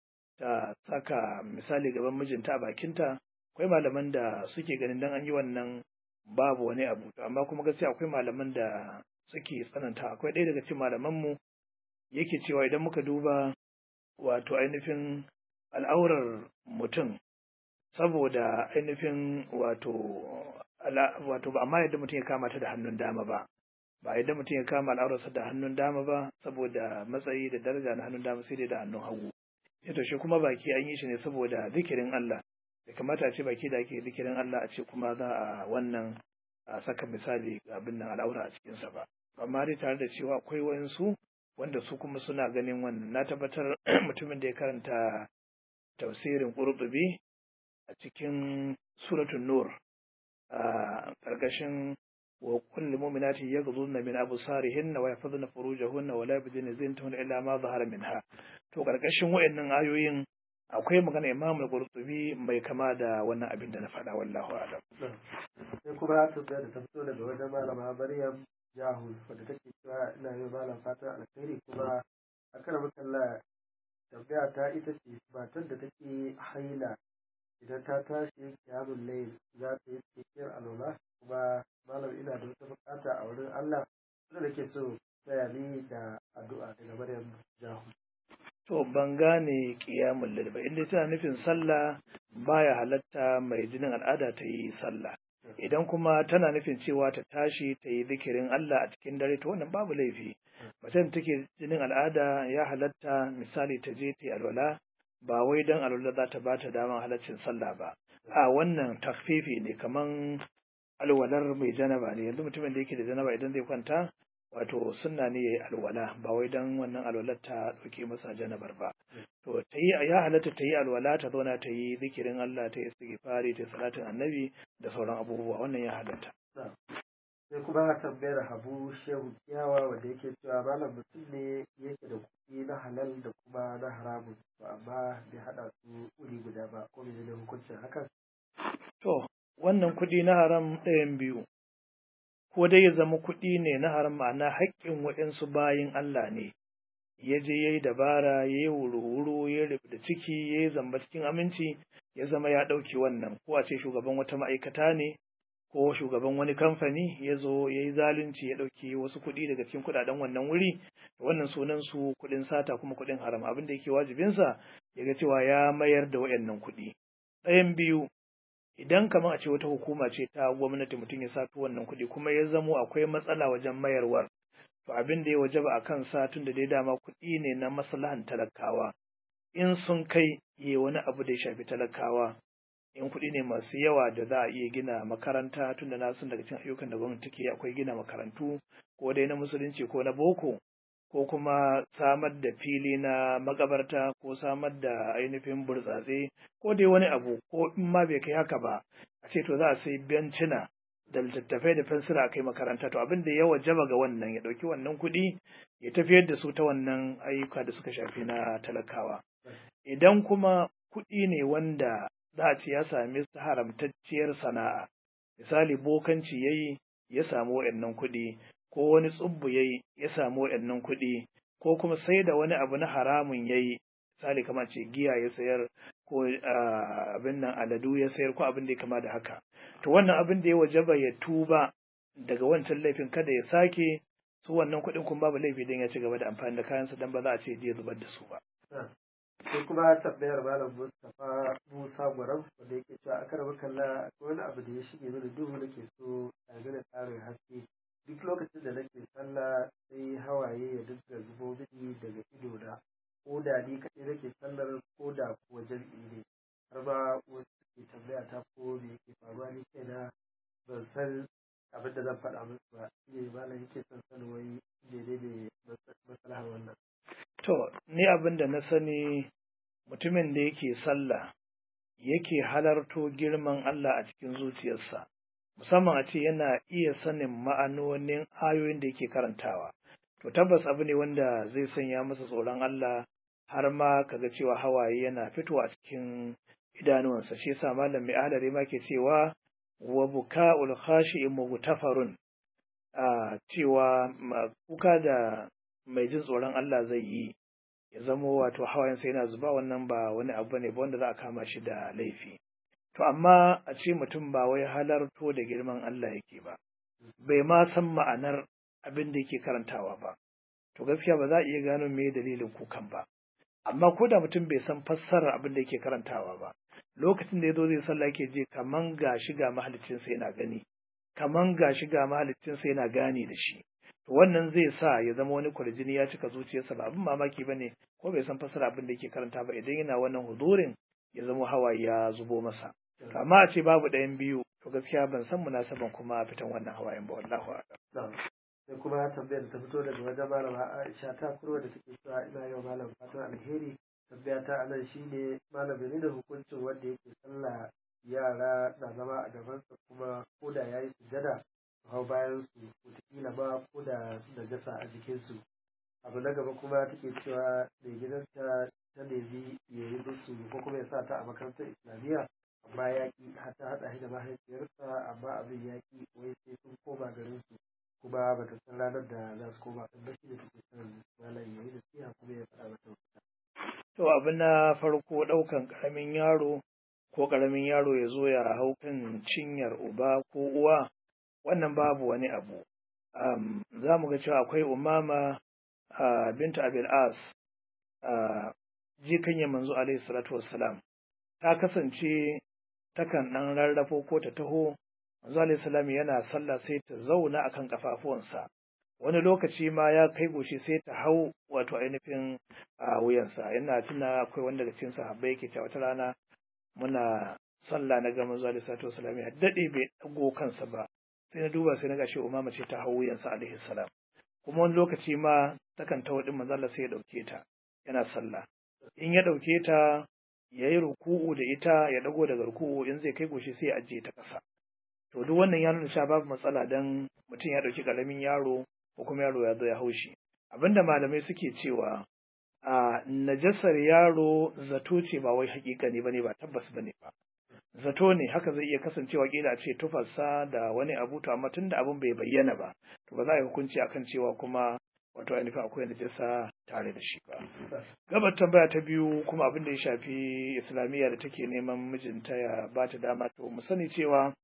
ta saka misali gaban mijinta a bakinta akwai malaman da suke ganin don an yi wannan babu wani abu amma kuma gaskiya akwai malaman da suke tsananta akwai ɗaya daga cikin malamanmu yake cewa idan muka duba wato ainihin al'aurar mutum saboda ainihin wato wato ba amma yadda mutum ya kama ta da hannun dama ba ba yadda mutum ya kama al'aurarsa da hannun dama ba saboda matsayi da daraja na hannun dama sai dai da hannun hagu ya to shi kuma baki an yi shi ne saboda zikirin Allah da kamata a ce baki da ake zikirin Allah a ce kuma za a wannan a saka misali abin nan al'aura a cikinsa ba amma dai tare da cewa akwai wayansu wanda su kuma suna ganin wannan na tabbatar mutumin da ya karanta tafsirin qurtubi a cikin suratul nur a ƙarƙashin wa kulli mu'minatin yaghdhunna min absarihinna wa yahfazna furujahunna wa la yubdina zinatahunna illa ma zahara minha to ƙarƙashin wayannan ayoyin akwai magana Imam al-Qurtubi mai kama da wannan abin da na faɗa wallahu a'lam sai kuma ta da ta fito daga wajen malama Maryam Jahu wadda take cewa ina yi malam fatan alkhairi kuma akan makalla tambaya ta ita ce matar da take haila idan ta tashi kiyamun layl za ta yi cikakkiyar alwala kuma malam ina da wata bukata a wurin Allah wanda nake so taya ni da addu'a daga Maryam Jahu to ban gane qiyamul layl ba inda tana nufin sallah baya halatta mai jinin al'ada ta yi sallah idan kuma tana nufin cewa ta tashi ta yi zikirin Allah a cikin dare to wannan babu laifi macen take jinin al'ada ya halatta misali ta je ta yi alwala ba wai don alwala za ta ba ta damar halaccin sallah ba a wannan takfifi ne kaman alwalar mai janaba ne yanzu mutumin da yake da janaba idan zai kwanta wato sunna ne yayi alwala ba wai don wannan alwalar ta dauke masa janabar ba to ta yi ya halatta ta yi alwala ta zauna ta yi zikirin Allah ta yi istighfari ta salatin annabi da sauran abubuwa wannan ya halatta sai kuma tambayar habu shehu kiyawa wanda yake cewa malam mutum ne yake da kuɗi na halal da kuma na haramun to amma bai haɗa su uri guda ba ko bai da hukuncin hakan to wannan kuɗi na haram ɗayan biyu ko dai ya zama kuɗi ne na haram ma'ana haƙƙin waɗansu bayin Allah ne ya je ya yi dabara ya yi wuru-wuru ya rufe da ciki ya yi zamba cikin aminci ya zama ya ɗauki wannan ko a ce shugaban wata ma'aikata ne ko shugaban wani kamfani ya zo ya yi zalunci ya ɗauki wasu kuɗi daga cikin kuɗaɗen wannan wuri wannan sunan su kuɗin sata kuma kuɗin haram abin da yake wajibinsa ya ga cewa ya mayar da wayannan kuɗi ɗayan biyu idan kamar a ce wata hukuma ce ta gwamnati mutum ya sato wannan kuɗi kuma ya zamo akwai matsala wajen mayarwar to abin da ya wajaba a kan satun da dai dama kuɗi ne na maslahan talakawa in sun kai yi wani abu da ya shafi talakawa in kuɗi ne masu yawa da za a iya gina makaranta tun da na san daga cikin ayyukan da gwamnati take akwai gina makarantu ko dai na musulunci ko na boko ko kuma samar da fili na makabarta ko samar da ainihin burtsatse ko dai wani abu ko in ma bai kai haka ba a ce to za a sai bencina da littattafai da fensira a kai makaranta to abin da ya wajaba ga wannan ya ɗauki wannan kuɗi ya tafiyar da su ta wannan ayyuka da suka shafi na talakawa idan kuma kuɗi ne wanda za a ce ya sami su haramtacciyar sana'a misali bokanci ya yi ya samu waɗannan kuɗi ko wani tsubbu ya yi ya samu waɗannan kuɗi ko kuma sai da wani abu na haramun ya yi misali kamar ce giya ya sayar ko abin nan aladu ya sayar ko abin da ya kama da haka to wannan abin da ya wajaba ya tuba daga wancan laifin kada ya sake su wannan kuɗin kuma babu laifi don ya ci gaba da amfani da kayansa don ba za a ce ya zubar da su ba. sai kuma tambayar malam Mustapha Musa Gwaram wanda yake cewa a karbar kalla akwai wani abu da ya shige mini duhu nake so a gane tsarin haske duk lokacin da nake sallah sai hawaye ya dinga zubo mini daga ido na ko da ni kaɗai nake sallar ko da kuwa jam'i ne har ma wasu ke tambaya ta ko me yake faruwa ni kaina ban san abin da zan faɗa musu ba shi ne malam yake son sanin wai menene maslahar wannan To, ni abin da na sani mutumin da yake sallah yake halarto girman Allah a cikin zuciyarsa, musamman a ce yana iya sanin ma'anonin ayoyin da yake karantawa. To, tabbas abu ne wanda zai sanya masa tsoron Allah har ma kaga cewa hawaye yana fitowa a cikin idanuwansa. Shi yasa malam mai ahalari ma ke cewa wa buka'ul khashi'in mugtafarun a cewa kuka da mai jin tsoron Allah zai yi ya zamo wato hawayensa yana zuba wannan ba wani abu ne ba wanda za a kama shi da laifi to amma a ce mutum ba wai halarto da girman Allah yake ba bai ma san ma'anar abin da yake karantawa ba to gaskiya ba za a iya gano me dalilin kukan ba amma ko da mutum bai san fassarar abin da yake karantawa ba lokacin da ya zo zai sallah yake je kaman gashi ga mahaliccinsa yana gani kaman gashi ga mahaliccinsa yana gane da shi to wannan zai sa ya zama wani kwarjini ya cika zuciyarsa ba abin mamaki ba ne ko bai san fasara abin da yake karanta ba idan yana wannan hudurin ya zama hawa ya zubo masa amma a ce babu ɗayan biyu to gaskiya ban san munasaban kuma fitan wannan hawayen ba wallahu a'lam sai kuma tambayar ta fito daga wajen malama Aisha ta kurwa da take cewa ina yau malam fatan alheri tambaya ta anan shine malam ne da hukuncin wanda yake sallah yara na zama a gabansa kuma ko da yayi sujada hau bayan su wataƙila ba ko da najasa a jikinsu abu na gaba kuma take cewa mai gidanta ta nemi ya yi musu ko kuma ya sa ta a makarantar islamiyya amma ya ki har ta haɗa shi da mahaifiyarsa amma abin ya ki wai sai sun koma garin su kuma ba ta san ranar da za su koma ɗan ba shi da take son malam ya yi nasiha kuma ya faɗa mata mafita. to abu na farko ɗaukan ƙaramin yaro ko ƙaramin yaro ya zo ya hau kan cinyar uba ko uwa wannan babu wani abu um, za mu ga cewa akwai umama uh, binta abil as uh, jikanya manzo alaihi salatu wassalam ta kasance takan ɗan rarrafo ko ta taho manzo alaihi salam yana sallah sai ta zauna akan kafafuwansa wani lokaci ma ya kai goshi sai ta hau wato ainihin a wuyansa yana tuna akwai wanda daga cikin sahabbai yake cewa wata rana muna sallah na ga manzo alaihi salatu wassalam ya dade bai dago kansa ba sai na duba sai na ga shi umama ce ta hau wuyansa alaihi salam kuma wani lokaci ma takan tawo din manzo Allah sai ya dauke ta yana sallah in ya dauke ta ya yi ruku'u da ita ya dago daga ruku'u in zai kai goshi sai ya ajiye ta ƙasa to duk wannan ya nuna cewa babu matsala dan mutum ya dauki karamin yaro ko kuma yaro ya zo ya haushi abinda malamai suke cewa a najasar yaro zato ce ba wai hakika ne bane ba tabbas bane ba zato ne haka zai iya kasancewa kila a ce tufarsa da wani abu to amma tunda abin bai bayyana ba to ba za a yi hukunci akan cewa kuma wato ainihin akwai najasa tare da shi ba gabar tambaya ta biyu kuma abin da ya shafi islamiyya da take neman mijinta ya ba ta dama to mu sani cewa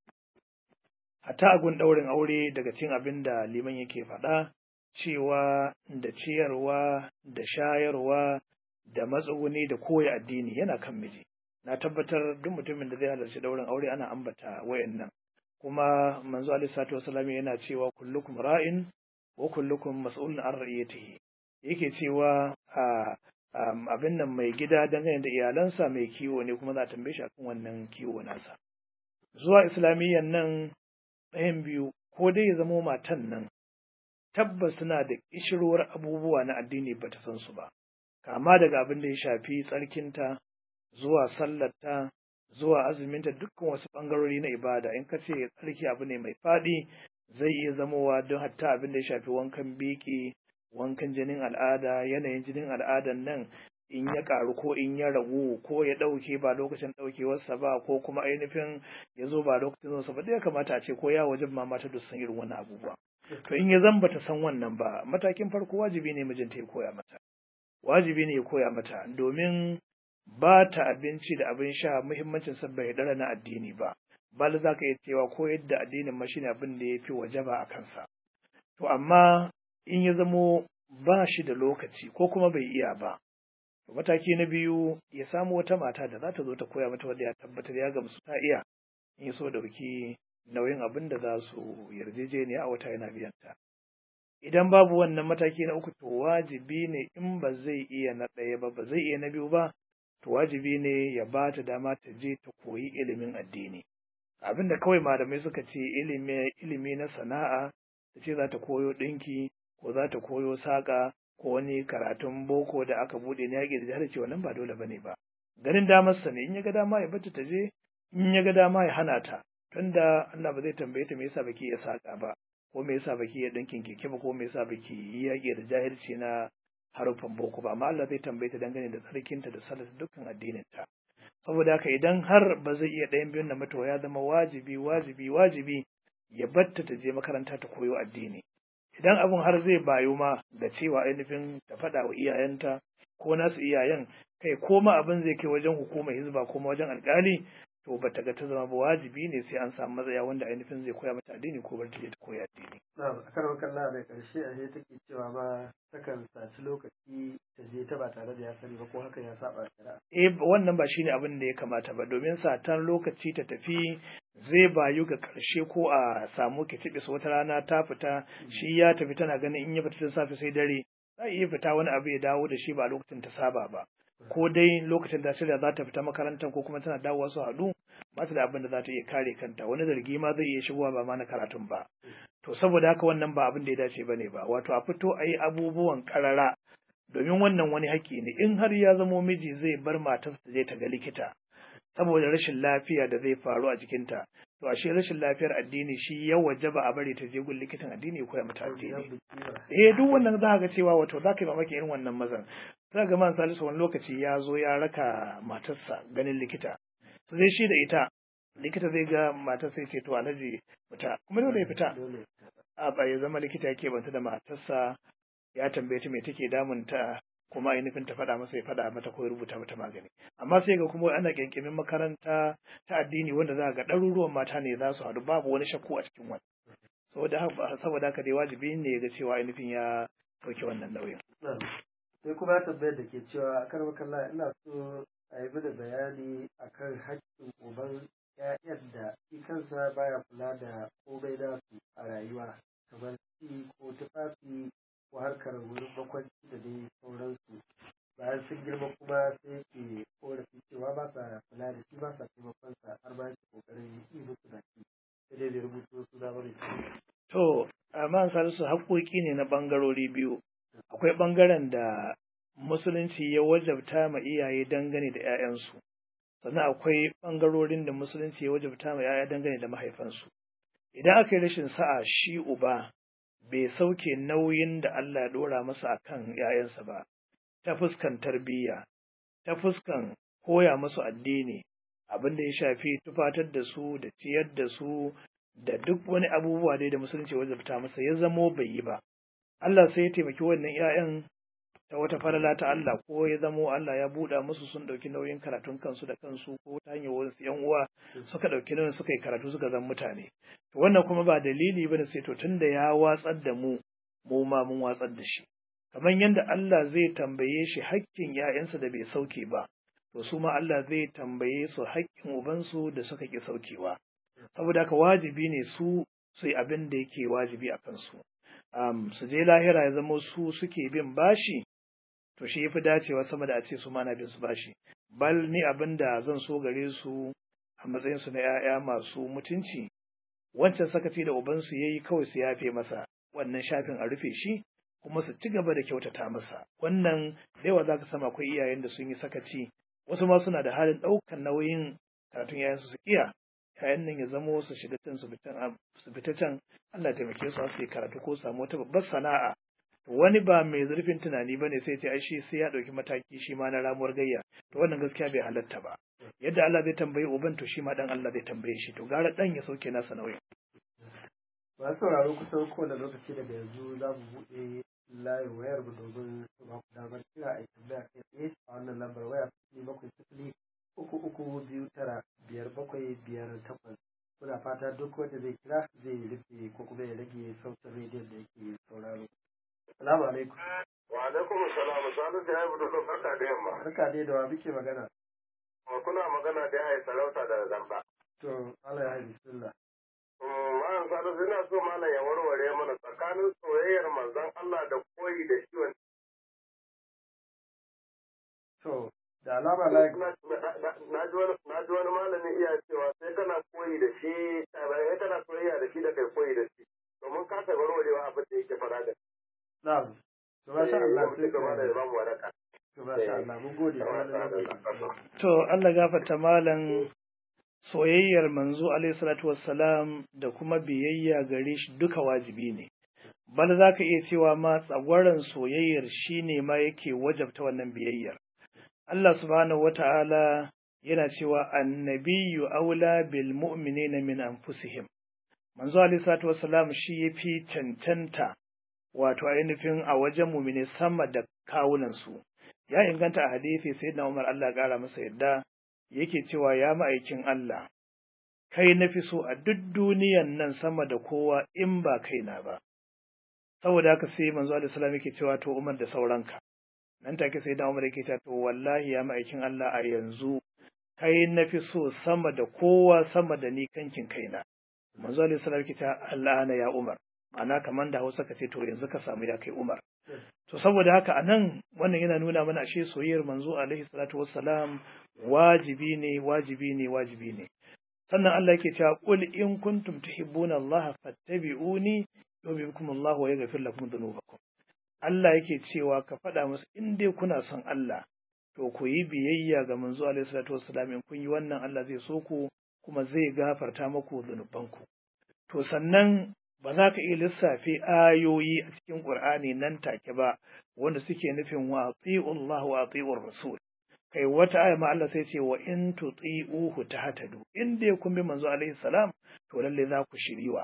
hatta agun ɗaurin aure daga cin abin da liman yake faɗa cewa da ciyarwa da shayarwa da matsuguni da koya addini yana kan miji na tabbatar duk mutumin da zai halarci ɗaurin aure ana ambata wayannan kuma manzo alaihi salatu wasallam yana cewa kullukum ra'in wa kullukum mas'ulun an ra'iyatihi yake cewa a abin nan mai gida dangane da iyalansa mai kiwo ne kuma za a tambaye shi akan wannan kiwo nasa zuwa islamiyyan nan ɗayan biyu ko dai ya zamo matan nan tabbas tana da kishirwar abubuwa na addini ba ta san su ba kama daga abin da ya shafi tsarkinta zuwa sallarta zuwa azuminta dukkan wasu ɓangarori na ibada in ka ce tsarki abu ne mai faɗi zai iya zamowa don hatta abin da ya shafi wankan biki wankan jinin al'ada yanayin jinin al'adan nan in ya ƙaru ko in ya ragu ko ya ɗauke ba lokacin ɗaukewarsa ba ko kuma ainihin ya zo ba lokacin zonsa ba ya kamata a ce ko ya wajen ma mata duk san irin wani abubuwa to in ya zan bata san wannan ba matakin farko wajibi ne mijinta ya koya mata wajibi ne ya koya mata domin ba ta abinci da abin sha muhimmancin sa bai dara na addini ba bal za ka iya cewa ko yadda addinin ma shine abin da ya fi wajaba a kansa to amma in ya zamo ba shi da lokaci ko kuma bai iya ba mataki na biyu ya samu wata mata da za ta zo ta koya mata wanda ya tabbatar ya gamsu ta iya in so dauki nauyin abin da za su yarjejeniya a wata yana biyan ta idan babu wannan mataki na uku to wajibi ne in ba zai iya na ɗaya ba ba zai iya na biyu ba to wajibi ne ya ba ta dama ta je ta koyi ilimin addini abin da kawai malamai suka ce ilimi ilimi na sana'a ta ce za ta koyo ɗinki ko za ta koyo saƙa ko wani karatun boko da aka buɗe na yaƙi da jihar ce wannan ba dole bane ba ganin damarsa ne in ya ga dama ya bata ta je in ya ga dama ya hana ta tunda Allah ba zai tambaye ta me yasa baki ya saƙa ba ko me yasa baki ya ɗinkin keke ba ko me yasa baki yi yaƙi da jahilci na haruffan boko ba amma Allah zai tambaye ta dangane da tsarkinta da salata dukkan addininta saboda haka idan har ba zai iya ɗayan biyun na mata ya zama wajibi wajibi wajibi ya batta ta je makaranta ta koyo addini idan abin har zai bayu ma da cewa ainihin ta faɗa wa iyayenta ko nasu iyayen kai ko ma abin zai kai wajen hukumar hizba ko wajen alƙali to ba ta ga ta zama ba wajibi ne sai an samu matsaya wanda ainihin zai koya mata addini ko bar ta je ta koya addini. Na'am a karon kalla da ƙarshe a take cewa ma takan saci lokaci ta je ta ba tare da ya sani ba ko hakan ya saba shari'a. Eh wannan ba shine abin da ya kamata ba domin satan lokaci ta tafi zai bayu ga ƙarshe ko a samu kitibis wata rana ta fita shi ya tafi tana ganin in ya fita tun safe sai dare za iya fita wani abu ya dawo da shi ba lokacin ta saba ba. ko dai lokacin da shirya za ta fita makarantar ko kuma tana dawowa su haɗu ba ta da abin da za ta iya kare kanta wani zargi ma zai iya shigowa ba ma na karatun ba to saboda haka wannan ba abin da ya dace bane ba wato a fito a yi abubuwan karara domin wannan wani haƙƙi ne in har ya zamo miji zai bar matarsa ta je ta ga likita saboda rashin lafiya da zai faru a jikinta to ashe rashin lafiyar addini shi ya wajaba a bari ta je gun likitan addini ko ya mata addini eh duk wannan za ga cewa wato za ka yi mamaki irin wannan mazan za ga man salisu wani lokaci ya zo ya raka matarsa ganin likita to zai shi da ita likita zai ga matar sai ce to alhaji fita kuma dole ya fita a ba ya zama likita yake banta da matarsa ya tambaye ta me take damunta kuma ainihin ta faɗa masa ya faɗa mata ko ya rubuta mata magani amma sai ga kuma ana kyankyamin makaranta ta addini wanda za ga ɗaruruwan mata ne za su haɗu babu wani shakku a cikin wani saboda haka dai wajibi ne ga cewa ainihin ya ɗauki wannan nauyin. sai kuma tambayar da ke cewa kar makalla ina so a yi da bayani akan haƙƙin uban ƴaƴan da shi kansa baya kula da komai nasu a rayuwa kamar ci ko tufafi ko harkar wurin bakwanci da dai sauransu bayan sun girma kuma sai ke korafi cewa ba sa kula da shi ba sa taimakon sa har ba shi kokarin yi musu da shi sai dai bai rubuto su da bane to amma salisu haƙoƙi ne na ɓangarori biyu akwai ɓangaren da musulunci ya wajabta ma iyaye dangane da 'ya'yansu sannan akwai ɓangarorin da musulunci ya wajabta ma 'ya'ya dangane da mahaifansu idan aka yi rashin sa'a shi uba bai sauke nauyin da Allah ya ɗora masa a kan ‘ya'yansa ba, ta fuskan tarbiyya, ta fuskan koya musu addini, abin da ya shafi tufatar da su da ciyar da su da duk wani abubuwa dai da musulunci wajabta masa ya zamo bai yi ba. Allah sai ya taimaki wannan ‘ya'yan ta wata falala ta Allah ko ya zamo Allah ya buɗa musu sun ɗauki nauyin karatun kansu da kansu ko ta hanyar wasu ‘yan uwa suka ɗauki nauyin suka yi karatu suka zama mutane. To wannan kuma ba dalili bane sai to tunda ya watsar da mu mu ma mun watsar da shi. Kamar yadda Allah zai tambaye shi hakkin ‘ya'yansa da bai sauke ba, to su ma Allah zai tambaye su hakkin ubansu da suka ƙi saukewa. Saboda haka wajibi ne su su yi abin da yake wajibi a kansu. Um, su je lahira ya zama su suke bin bashi to shi yafi dacewa sama da a ce su mana bin su bashi bal ni abin da zan so gare su a matsayin su na 'ya'ya masu mutunci wancan sakaci da ubansu yayi kawai su yafe masa wannan shafin a rufe shi kuma su ci gaba da kyautata masa wannan da yawa za ka sama akwai iyayen da sun yi sakaci wasu ma suna da halin ɗaukan nauyin karatun yayansu su iya yayan nan ya zamo su shiga can su fita can Allah taimake su su yi karatu ko samu wata babbar sana'a wani ba mai zurfin tunani bane sai ce ai shi sai ya ɗauki mataki shi ma na ramuwar gayya to wannan gaskiya bai halatta ba yadda Allah zai tambayi uban to shi ma dan Allah zai tambaye shi to gara dan ya sauke nasa nauyin masu sauraro kusan kowane lokaci daga yanzu za mu buɗe layin wayar mu domin su ba ku damar kira a tambaya kai tsaye a wannan lambar waya sifili bakwai sifili uku uku biyu tara biyar bakwai biyar takwas muna fata duk wanda zai kira zai rufe ko kuma ya rage sautin rediyon da yake sauraro salamu alaikum wa alaikum salam sanu da haibu da barka da yamma barka dai da wa muke magana kuna magana da ya sarauta da zamba to Allah ya haifi bismillah Ma'an sanu ina so malam ya warware mana tsakanin soyayyar manzon Allah da koyi da shi wani. to da alama like Na ji wani malami iya cewa sai kana koyi da shi, sai kana soyayya da shi da kai koyi da shi. Domin ka ta warwarewa abin da yake fara da. na'am to masha Allah sai Sai da ya ba mu wadaka. to masha Allah mun gode da wannan lokaci to Allah gafarta malam soyayyar manzo alaihi salatu wassalam da kuma biyayya gare shi duka wajibi ne bal za ka iya cewa ma tsagwaron soyayyar shi ne ma yake wajabta wannan biyayyar Allah subhanahu wata'ala yana cewa annabiyyu aula bil mu'minina min anfusihim manzo alaihi salatu wassalam shi yafi cancanta wato ainihin a wajen mu'mine sama da kawunan su ya inganta a hadisi sayyidina Umar Allah ya kara masa yadda yake cewa ya ma'aikin Allah, kai na fi so a duk duniyan nan sama da kowa in ba kaina ba. Saboda haka sai manzo Allah salam yake cewa to Umar da sauranka. Nan take sai da Umar yake cewa to wallahi ya ma'aikin Allah a yanzu kai na fi so sama da kowa sama da ni kankin kaina. Manzo Allah salam yake cewa Allah na ya Umar. Ana kaman da Hausa ka ce to yanzu ka samu ya kai Umar. To saboda haka a nan wannan yana nuna mana ashe soyayyar manzo alaihi salatu wassalam wajibi ne wajibi ne wajibi ne. Sannan Allah yake cewa qul in kuntum tuhibbuna Allah fattabi'uni yuhibbukum Allah wa yaghfir lakum dhunubakum. Allah yake cewa ka faɗa musu in dai kuna son Allah to ku yi biyayya ga manzo alaihi salatu wassalam in kun yi wannan Allah zai so ku kuma zai gafarta muku zunubanku. To sannan ba za ka iya lissafe ayoyi a cikin Ƙur'ani nan take ba wanda suke nufin wa Allah wa ati'ur rasul kai wata aya ma Allah sai ce wa in tuti'uhu tahtadu in dai kun bi manzo alaihi salam to lalle za ku shiriwa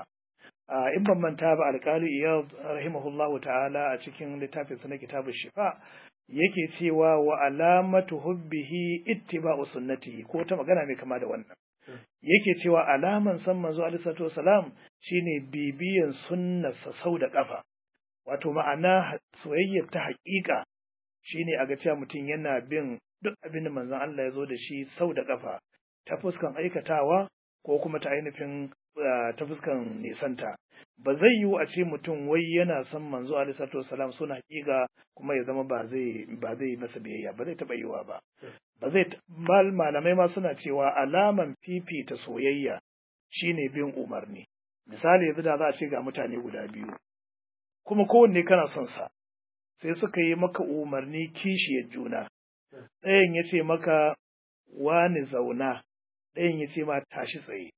in ban manta ba alƙali iyad rahimahullahu ta'ala a cikin littafin sa na kitabun shifa yake cewa wa alamatu hubbihi ittiba'u sunnatihi ko ta magana mai kama da wannan yake cewa alaman san manzo alaihi salatu wasalam shine bibiyan sunnarsa sau da kafa wato ma'ana soyayyar ta haƙiƙa shine a ga cewa mutum yana bin duk abin da manzon Allah ya zo da shi sau da kafa ta fuskan aikatawa ko kuma ta ainihin ta fuskan nisanta ba zai yiwu a ce mutum wai yana son manzo alaihi salatu wasalam suna haƙiƙa kuma ya zama ba zai ba zai masa biyayya ba zai taɓa yiwa ba ba zai mal malamai ma suna cewa alaman fifita soyayya shine bin umarni misali yanzu da za a ce ga mutane guda biyu kuma kowanne kana son sa sai suka yi maka umarni kishiyar juna ɗayan ya ce maka wani zauna ɗayan ya ce ma tashi tsaye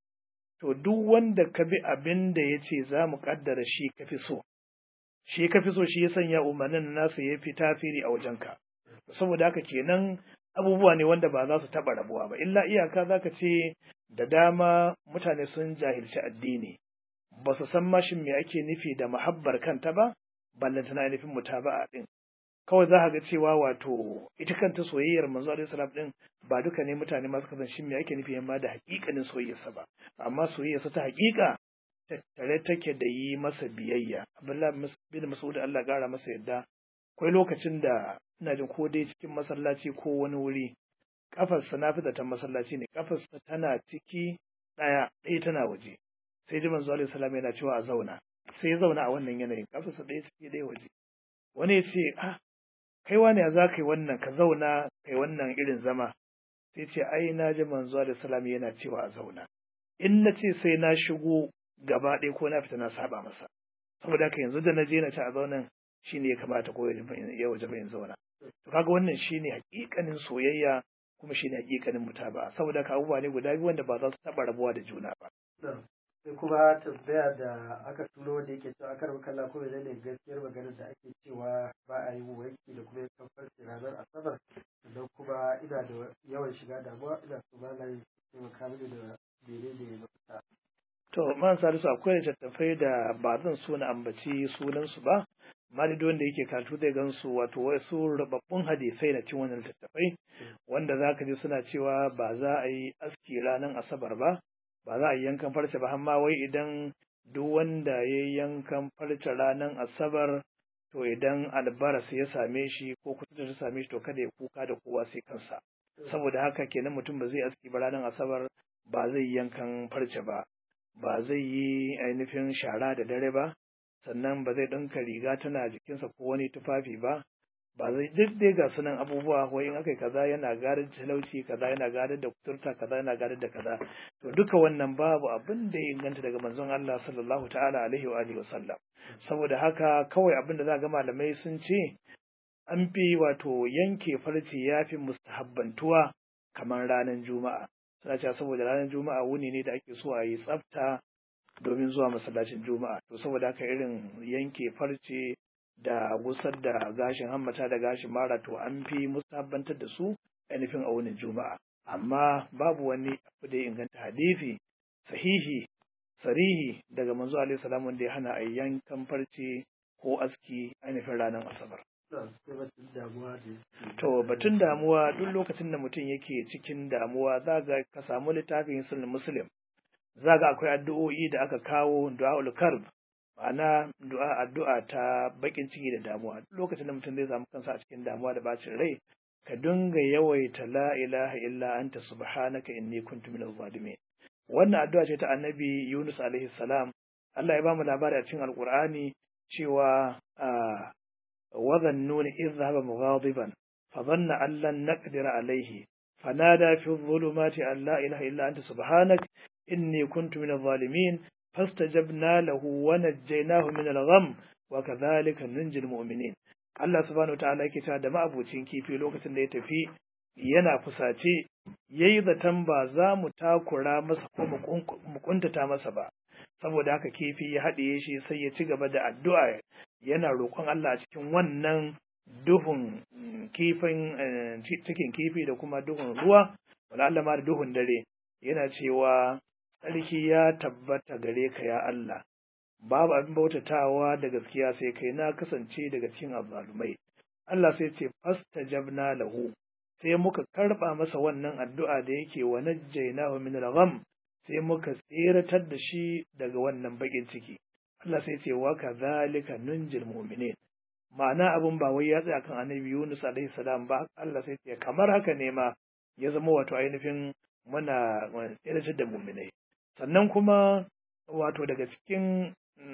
to duk wanda ka bi abin da ya ce za mu ƙaddara shi ka fi so shi ka fi so shi ya sanya umarnin nasa ya fi tafiri a wajenka saboda haka kenan abubuwa ne wanda ba za su taɓa rabuwa ba illa iyaka za ka ce da dama mutane sun jahilci addini ba su san mashin me ake nufi da muhabbar kanta ba ballanta na nufin mutaba'a din kawai za ka ga cewa wato ita kanta soyayyar manzo alaihi salam din ba duka ne mutane masu kasan shin me ake nufi yamma da hakikanin soyayyarsa ba amma soyayyarsa ta hakika tattare take da yi masa biyayya abdullahi bin mas'ud Allah gara masa yadda akwai lokacin da ina jin ko dai cikin masallaci ko wani wuri kafarsa na fi zaton masallaci ne kafarsa tana ciki ɗaya ɗaya tana waje sai ji manzo alaihi salam yana cewa a zauna sai ya zauna a wannan yanayin kafarsa ɗaya ciki ɗaya waje wani ya ce ah kai wani ya za ka yi wannan ka zauna kai wannan irin zama sai ce ai na ji manzo alaihi salam yana cewa a zauna in na ce sai na shigo gaba ɗaya ko na fita na saba masa saboda haka yanzu da na je na ci a zaunan shine ya kamata ko ya waje bayan zauna to kaga wannan shine hakikanin soyayya kuma shine hakikanin mutaba saboda haka abubuwa ne guda biyu wanda ba za su taba rabuwa da juna ba sai kuma tambaya da aka turo wanda yake cewa akar makalla ko da ne gaskiyar maganar da ake cewa ba a yi wanki da kuma yankan farce ranar asabar sannan kuma ina da yawan shiga damuwa ina so ba na yi taimaka mini da mene ne mafita. to man salisu akwai littattafai da ba zan so na ambaci sunansu ba malidu wanda yake karatu zai gansu wato wasu rubabbun hadisai na cin wannan littattafai wanda za ka ji suna cewa ba za a yi aski ranar asabar ba ba za a yi yankan farce ba amma wai idan duk wanda ya yi yankan farce ranar asabar to idan albaras ya same shi ko kusa ta same shi to kada ya kuka da kowa sai kansa saboda haka kenan mutum ba zai aski ba ranar asabar ba zai yi yankan farce ba ba zai yi ainihin shara da dare ba sannan ba zai ɗinka riga tana jikinsa ko wani tufafi ba ba zai duk dai ga sunan abubuwa wai in aka kaza yana gadar da talauci kaza yana gadar da kuturta kaza yana gadar da kaza to duka wannan babu abin da ya inganta daga manzon Allah sallallahu ta'ala alaihi wa alihi wasallam saboda haka kawai abin da za ga malamai sun ce an fi wato yanke farce ya fi mustahabbantuwa kamar ranar juma'a suna cewa saboda ranar juma'a wuni ne da ake so a yi tsafta domin zuwa masallacin juma'a to saboda haka irin yanke farce da gusar da gashin hammata da gashin mara to an fi musabbantar da su ainihin a wunin juma'a amma babu wani abu da ya inganta hadisi sahihi sarihi daga manzo alaihi salam wanda ya hana a yankan farce ko aski ainihin ranar asabar to batun damuwa duk lokacin da mutum yake cikin damuwa za ga ka samu littafin sunan muslim za ga akwai addu'o'i da aka kawo du'a'ul karb ma'ana du'a addu'a ta bakin ciki da damuwa duk lokacin da mutum zai samu kansa a cikin damuwa da bacin rai ka dinga yawaita la ilaha illa anta subhanaka inni kuntu minaz zalimin wannan addu'a ce ta annabi Yunus alaihi salam Allah ya bamu labari a cikin alqur'ani cewa wa dhannuni idh dhahaba mughadiban fa dhanna an lan naqdir alayhi fanada fi dhulumati an la ilaha illa anta subhanak inni kuntu minaz zalimin فاستجبنا له ونجيناه من الغم وكذلك ننجي المؤمنين Allah subhanahu wataala yake cewa da ma'abucin kifi lokacin da ya tafi yana fusace yayi zaton ba za mu takura masa ko mu kuntata masa ba saboda haka kifi ya haɗiye shi sai ya ci gaba da addu'a yana roƙon Allah a cikin wannan duhun kifin cikin kifi da kuma duhun ruwa wala Allah ma da duhun dare yana cewa tsarki ya tabbata gare ka ya Allah, babu abin bautatawa da gaskiya sai kai na kasance daga cikin azzalumai. Allah sai ce fasta jabna lahu, sai muka karɓa masa wannan addu'a da yake wa najjaynahu min al-gham sai muka tseratar da shi daga wannan bakin ciki. Allah sai ce wa kadhalika nunjil mu'minin. Ma'ana abin ba wai ya tsaya kan annabi Yunus alaihi salam ba, Allah sai ce kamar haka ne ma ya zama wato ainihin muna tseratar da mu'minai. sannan kuma wato daga cikin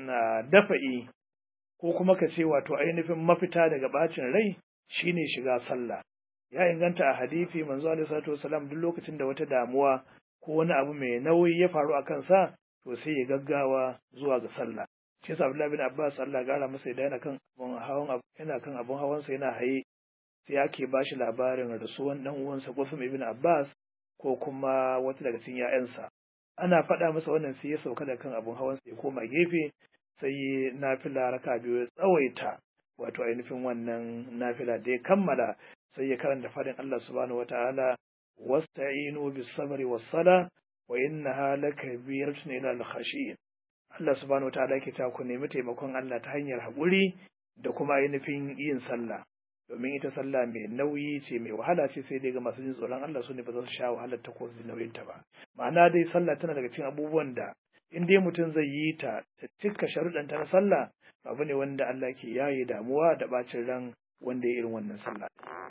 dafa'i ko kuma ka ce wato ainihin mafita daga bacin rai shine shiga sallah ya inganta a hadisi manzo alaihi salatu wasalam duk lokacin da wata damuwa ko wani abu mai nauyi ya faru a kansa to sai ya gaggawa zuwa ga sallah shi yasa Abdullahi bin Abbas Allah gara masa idan yana kan abun hawan yana kan abun hawansa yana haye sai ake bashi labarin rasuwan dan uwansa Qusum ibn Abbas ko kuma wata daga cikin 'ya'yansa ana faɗa masa wannan sai ya sauka da kan abun hawan sai ya koma gefe sai nafila raka biyu ya tsawaita wato ainihin wannan nafila da ya kammala sai ya karanta faɗin Allah subhanahu wataala wasta'inu bis sabri was sala wa innaha lakabiratun ila al khashiyin Allah subhanahu wataala yake ta ku nemi taimakon Allah ta hanyar haƙuri da kuma ainihin yin sallah domin ita sallah mai nauyi ce mai wahala ce sai dai ga masu jin tsoron Allah su ne ba za su sha wahalar ta ko su nauyin ta ba ma'ana dai sallah tana daga cikin abubuwan da in dai mutum zai yi ta ta cika sharuɗan ta na sallah abu ne wanda Allah ke yaye damuwa da bacin ran wanda ya irin wannan sallah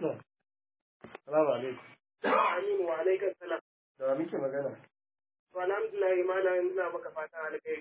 Salamu alaikum. Aminu wa alaikum salam. Da wa muke magana? To alhamdulillah malam ina maka fata alkai.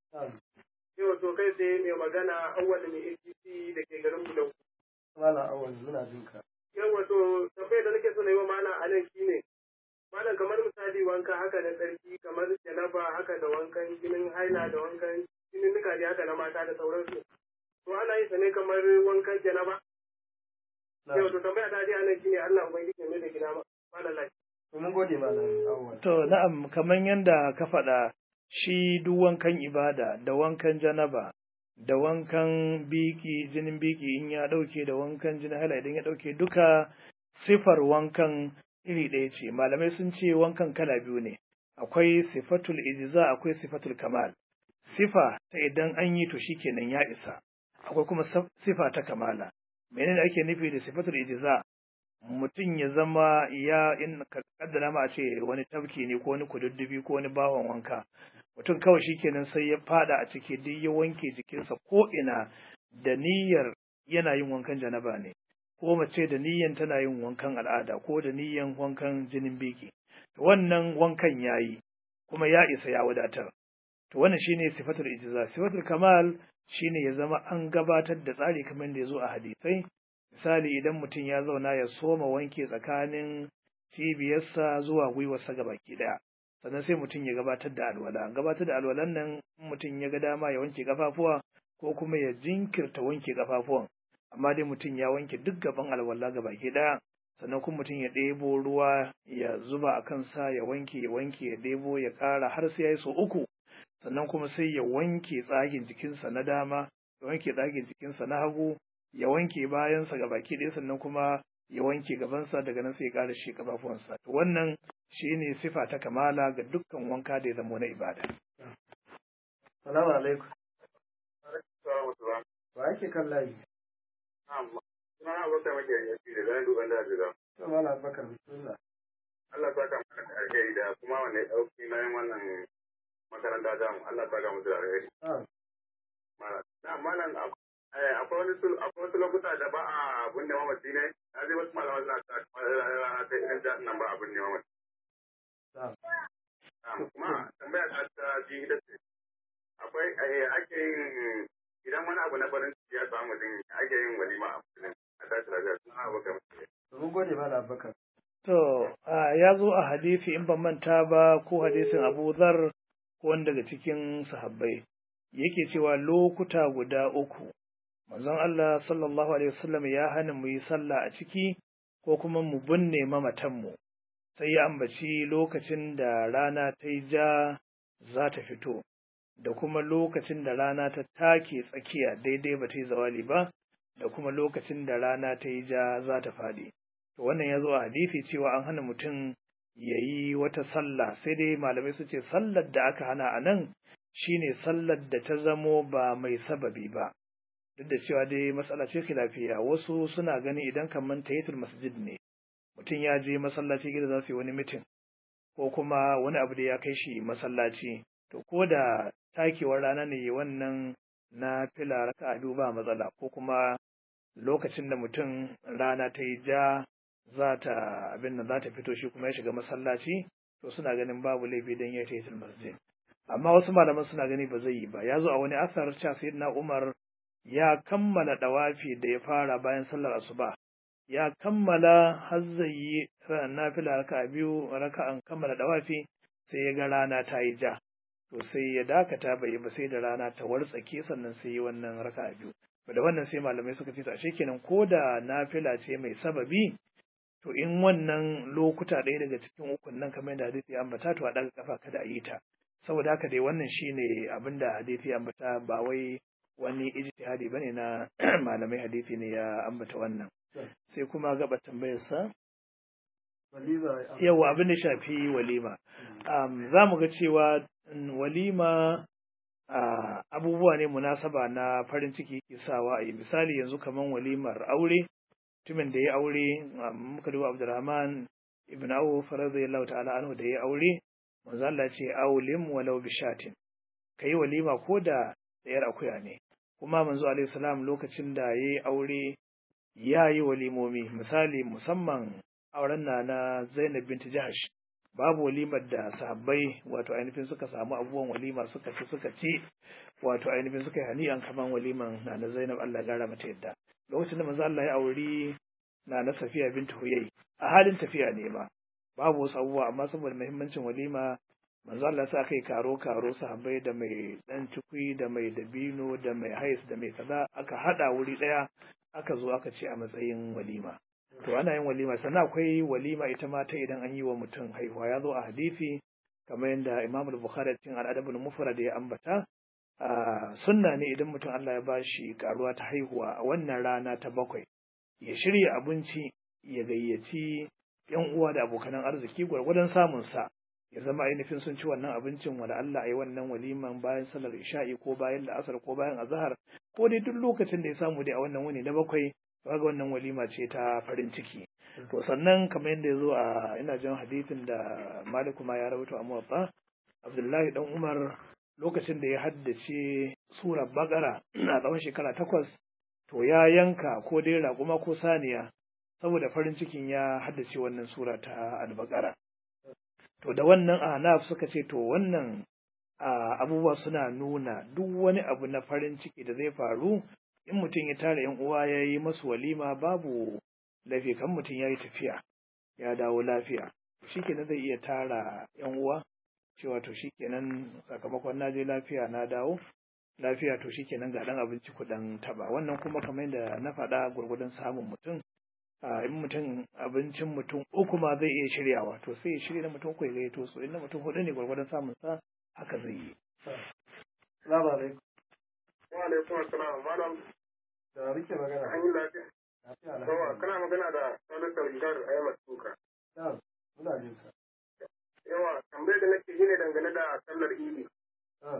Yau to kai sai mai magana awwal mai APC da ke garin Bulau. Malam awal muna jin ka. Yau to tambayar da nake so na yi wa malam a nan shine malam kamar misali wanka haka na tsarki kamar janaba haka da wankan jinin haila da wankan jinin nika mazaje haka na mata da sauransu to ana yin sa ne kamar wankan janaba yau to tambaya ta dai anan shine Allah ubangiji ne da gida malam lafiya mun gode malam awwal To na'am kamar yadda ka faɗa shi duk wankan ibada da wankan janaba da wankan biki jinin biki in ya ɗauke da wankan jinin hala idan ya ɗauke duka sifar wankan iri ɗaya ce malamai sun ce wankan kala biyu ne akwai sifatul ijza akwai sifatul kamal sifa ta idan an yi to shikenan ya isa akwai kuma saf- sifa ta kamala menene ake nufi da sifatul ijza mutum ya zama ya in ka kaddara ma a ce wani tafki ne ko wani kududdufi ko wani bawan wanka mutum kawai shikenan sai ya fada a ciki duk ya wanke jikinsa ko ina da niyyar yana yin wankan janaba ne ko mace da niyyan tana yin wankan al'ada ko da niyyan wankan jinin biki wannan wankan yayi kuma ya isa ya wadatar to wannan shine sifatul ijza sifatul kamal shine ya zama an gabatar da tsari kamar da ya zo a hadisai misali idan mutum ya zauna ya soma wanke tsakanin cibiyarsa zuwa gwiwarsa gabaki daya sannan sai mutum ya gabatar da alwala gabatar da alwalan nan in mutum ya ga dama ya wanke kafafuwa ko kuma ya jinkirta wanke kafafuwan amma dai mutum ya wanke duk gaban alwala gabaki daya sannan kuma mutum ya ɗebo ruwa ya zuba a kansa ya wanke ya wanke ya ɗebo ya ƙara har sai ya yi sau uku sannan kuma sai ya wanke tsagin jikinsa na dama ya wanke tsagin jikinsa na hagu ya wanke bayansa ga baki ɗaya sannan kuma ya wanke gabansa daga nan sai ya ƙara shi ƙafafuwansa to wannan shine sifa ta kamala ga dukkan wanka da ya zama na ibada salamu alaikum Assalamu wa ake kan layi alaikum. Suna abokan maka yanki da zan duban da jira. to malam bakar bismillah Allah ta ka mana alheri da kuma wanda ya ɗauki nayin wannan makaranta ta mu. Allah ta ka musu da alheri. ah Na malam akwai wani sul akwai wasu lokuta da ba a binne mamaci ne. Na ji wasu malaman suna ta rana ta irin da nan ba a binne mamaci. ah Kuma tambaya ta ta ji ita ce. Akwai ake yin idan wani abu na farin ciki ya samu mutum ake yin walima a musulun. A tashi lafiya suna abokan maka. to mun gode malam bakar To, a, ya zo a hadisi in ban manta ba ko hadisin Abu Zar ko wani daga cikin sahabbai. Yake cewa lokuta guda uku, manzon Allah sallallahu Alaihi wasallam ya hana mu yi sallah a ciki ko kuma mu binne mamatanmu. Sai ya ambaci lokacin da rana ta yi ja za ta fito, da kuma lokacin da rana ta take tsakiya daidai ba ta yi zawali ba, da kuma lokacin da rana ta yi ja za ta faɗi. to wannan ya zo a hadisi cewa an hana mutum ya yi wata sallah sai dai malamai su ce sallar da aka hana a nan shine sallar da ta zamo ba mai sababi ba duk da cewa dai matsala ce lafiya wasu suna gani idan kamar tahiyatul masjid ne mutum ya je masallaci gida za su yi wani mitin ko kuma wani abu da ya kai shi masallaci to ko da takewar rana ne wannan na fila raka biyu ba matsala ko kuma lokacin da mutum rana ta yi ja za ta abin da za ta fito shi kuma ya shiga masallaci to suna ganin babu laifi don ya tahiyatul masjid amma wasu malaman suna gani ba zai yi ba ya zo a wani asar cewa sayyidina Umar ya kammala dawafi da ya fara bayan sallar asuba ya kammala har zai yi nafila raka biyu raka'an kammala dawafi sai ya ga rana ta yi ja to sai ya dakata bai yi ba sai da rana ta wartsake sannan sai yi wannan raka biyu da wannan sai malamai suka ce to ashe kenan ko da nafila ce mai sababi to in wannan lokuta ɗaya daga cikin ukun nan kamar yadda hadisi ya ambata to a ɗaga kafa kada a yi ta saboda haka dai wannan shine abin da hadisi ya ambata ba wai wani ijtihadi bane na malamai hadisi ne ya ambata wannan sai kuma gaba tambayar sa walima yawa abin da shafi walima um, za mu ga cewa mm, walima uh, abubuwa ne munasaba na farin ciki ke sawa a yi misali yanzu kaman walimar aure mutumin da ya aure muka duba Abdurrahman ibn Auf radiyallahu ta'ala anhu da ya aure manzo Allah ce aulim walau bi shatin kai walima ko da tsayar akuya ne kuma manzo alaihi salam lokacin da yayi aure ya yi walimomi misali musamman auren na na Zainab binti Jahash babu walimar da sahabbai wato ainihin suka samu abubuwan walima suka ci suka ci wato ainihin suka yi hani'an kaman waliman na na Zainab Allah ya gara mata yadda lokacin da manzo Allah ya auri na na Safiya bintu Huyai a halin tafiya ne ma babu wasu abubuwa amma saboda muhimmancin walima manzo Allah sa kai karo karo sahabbai da mai dan cikui da mai dabino da mai hais da mai kaza aka hada wuri daya aka zo aka ce a matsayin walima to ana yin walima sannan akwai walima ita ma ta idan an yi wa mutum haihuwa ya zo a hadisi kamar yadda Imam Bukhari cikin al-Adabul Mufrad ya ambata a sunna ne idan mutum Allah ya bashi karuwa ta haihuwa a wannan rana ta bakwai ya shirya abinci ya gayyaci yan uwa da abokanan arziki gwargwadon samun sa ya zama ainihin sun ci wannan abincin wanda Allah a yi wannan waliman bayan sallar isha'i ko bayan la'asar ko bayan azahar ko dai duk lokacin da ya samu dai a wannan wuni na bakwai kaga wannan walima ce ta farin ciki to sannan kamar yadda ya zo a ina jin hadisin da Maliku ma ya rawaito a Muwatta Abdullahi dan Umar lokacin da ya haddace surar Bakara a tsawon shekara takwas to ya yanka ko dai raƙuma ko saniya saboda farin cikin ya haddace wannan sura ta Al-Baqara to da wannan ahnaf suka ce to wannan abubuwa suna nuna duk wani abu na farin ciki da zai faru in mutum ya tara yan uwa ya yi masu walima babu laifi kan mutum ya yi tafiya ya dawo lafiya shikenan zai iya tara yan uwa cewa to shikenan sakamakon na je lafiya na dawo lafiya to shikenan ga dan abinci kuɗin taba wannan kuma kamar yadda na faɗa gwargwadon samun mutum in mutum abincin mutum uku ma zai iya shiryawa to sai ya shirya na mutum uku ya gaito su inda mutum hudu ne gwargwadon samun sa haka zai yi. Salamu alaikum. Wa alaikum assalam malam. Da rike magana. An yi lafiya. Lafiya Yawa alhamdulillah. kana magana da Salisu Rigar Ahmad Tuka. Na'am, muna jin ka. Yawa tambayar da nake yi ne dangane da sallar Idi. Na'am.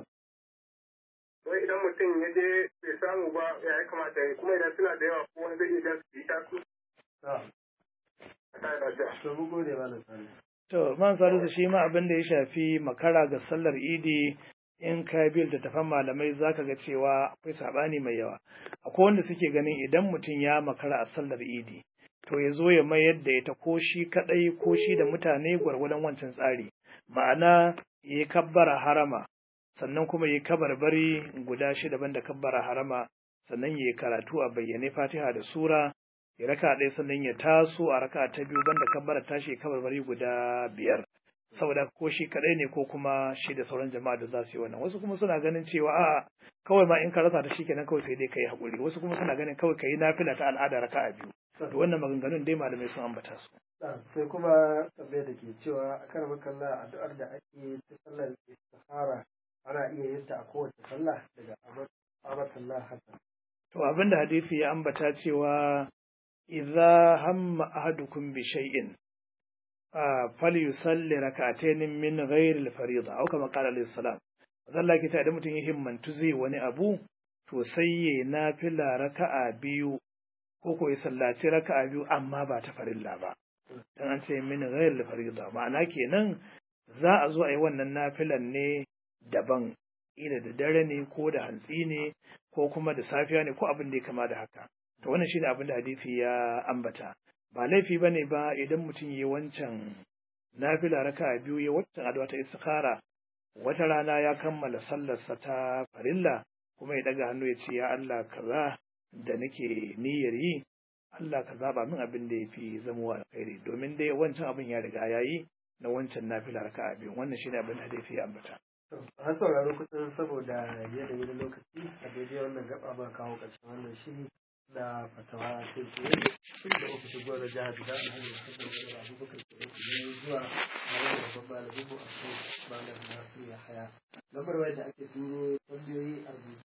Wai idan mutum ya je bai samu ba ya ya kamata ya yi kuma idan suna da yawa ko wani zai iya jan su yi tasu Na'am. a kai lafiya. To mun gode malam Sani. To man salisu shi ma abin da ya shafi makara ga sallar idi in ka bi littattafan malamai zaka ga cewa akwai sabani mai yawa. Akwai wanda suke ganin idan mutum ya makara a sallar idi to ya zo ya mayar da ita ko shi kadai ko shi da mutane gwargwadon wancan tsari. Ma'ana ya yi kabbara harama sannan kuma ya yi kabarbari guda shida banda kabbara harama sannan ya yi karatu a bayyane fatiha da sura ya raka ɗaya sannan ya taso a raka ta biyu banda kabbara tashi ya kabarbari guda biyar saboda ko shi kaɗai ne ko kuma shi da sauran jama'a da za su yi wannan wasu kuma suna ganin cewa a kawai ma in ka rasa ta shikenan kawai sai dai ka yi haƙuri wasu kuma suna ganin kawai ka yi nafila ta al'ada raka a biyu to wannan maganganun dai malamai sun ambata su Na'am, sai kuma tambayar da ke cewa a kan makalla addu'ar da ake ta sallar istihara ana iya yin ta a kowace sallah daga Abatullah Hassan. to abinda hadisi ya ambata cewa idza hamma ahadukum bi shay'in falyusalli rak'atayn min ghairi al-fariida aw kama qala alayhi salam Allah ke ta idan mutum ya himmantu zai wani abu to sai ya nafila raka'a biyu ko ko ya sallaci raka'a biyu amma ba ta farilla ba dan an ce min ghairi al-fariida ma'ana kenan za a zo a yi wannan nafilan ne daban ila da dare ne ko da hantsi ne ko kuma da safiya ne ko abin da ya kama da haka to wannan shine abin da hadisi ya ambata ba laifi bane ba idan mutum yi wancan nafila raka biyu ya wancan addu'a ta istikhara wata rana ya kammala sallarsa ta farilla kuma ya daga hannu ya ce ya Allah kaza da nake niyyar yi Allah ka zaba min abin da yafi zamowa alkhairi domin dai wancan abin ya riga yayi na wancan nafila raka biyu wannan shine abin da hadisi ya ambata An sauraro kusan saboda yanayi na lokaci a daidai wannan gaba ba kawo ƙarshen wannan shiri na fatawa kai tsaye tun da ofishin gwamnan jihar Jigawa na hanyar kasar da abubakar ke ɗauki ne zuwa a wani babban malamin mu a kai malam Nasiru Yahaya. Lambar wayar da ake turo tambayoyi a rubuce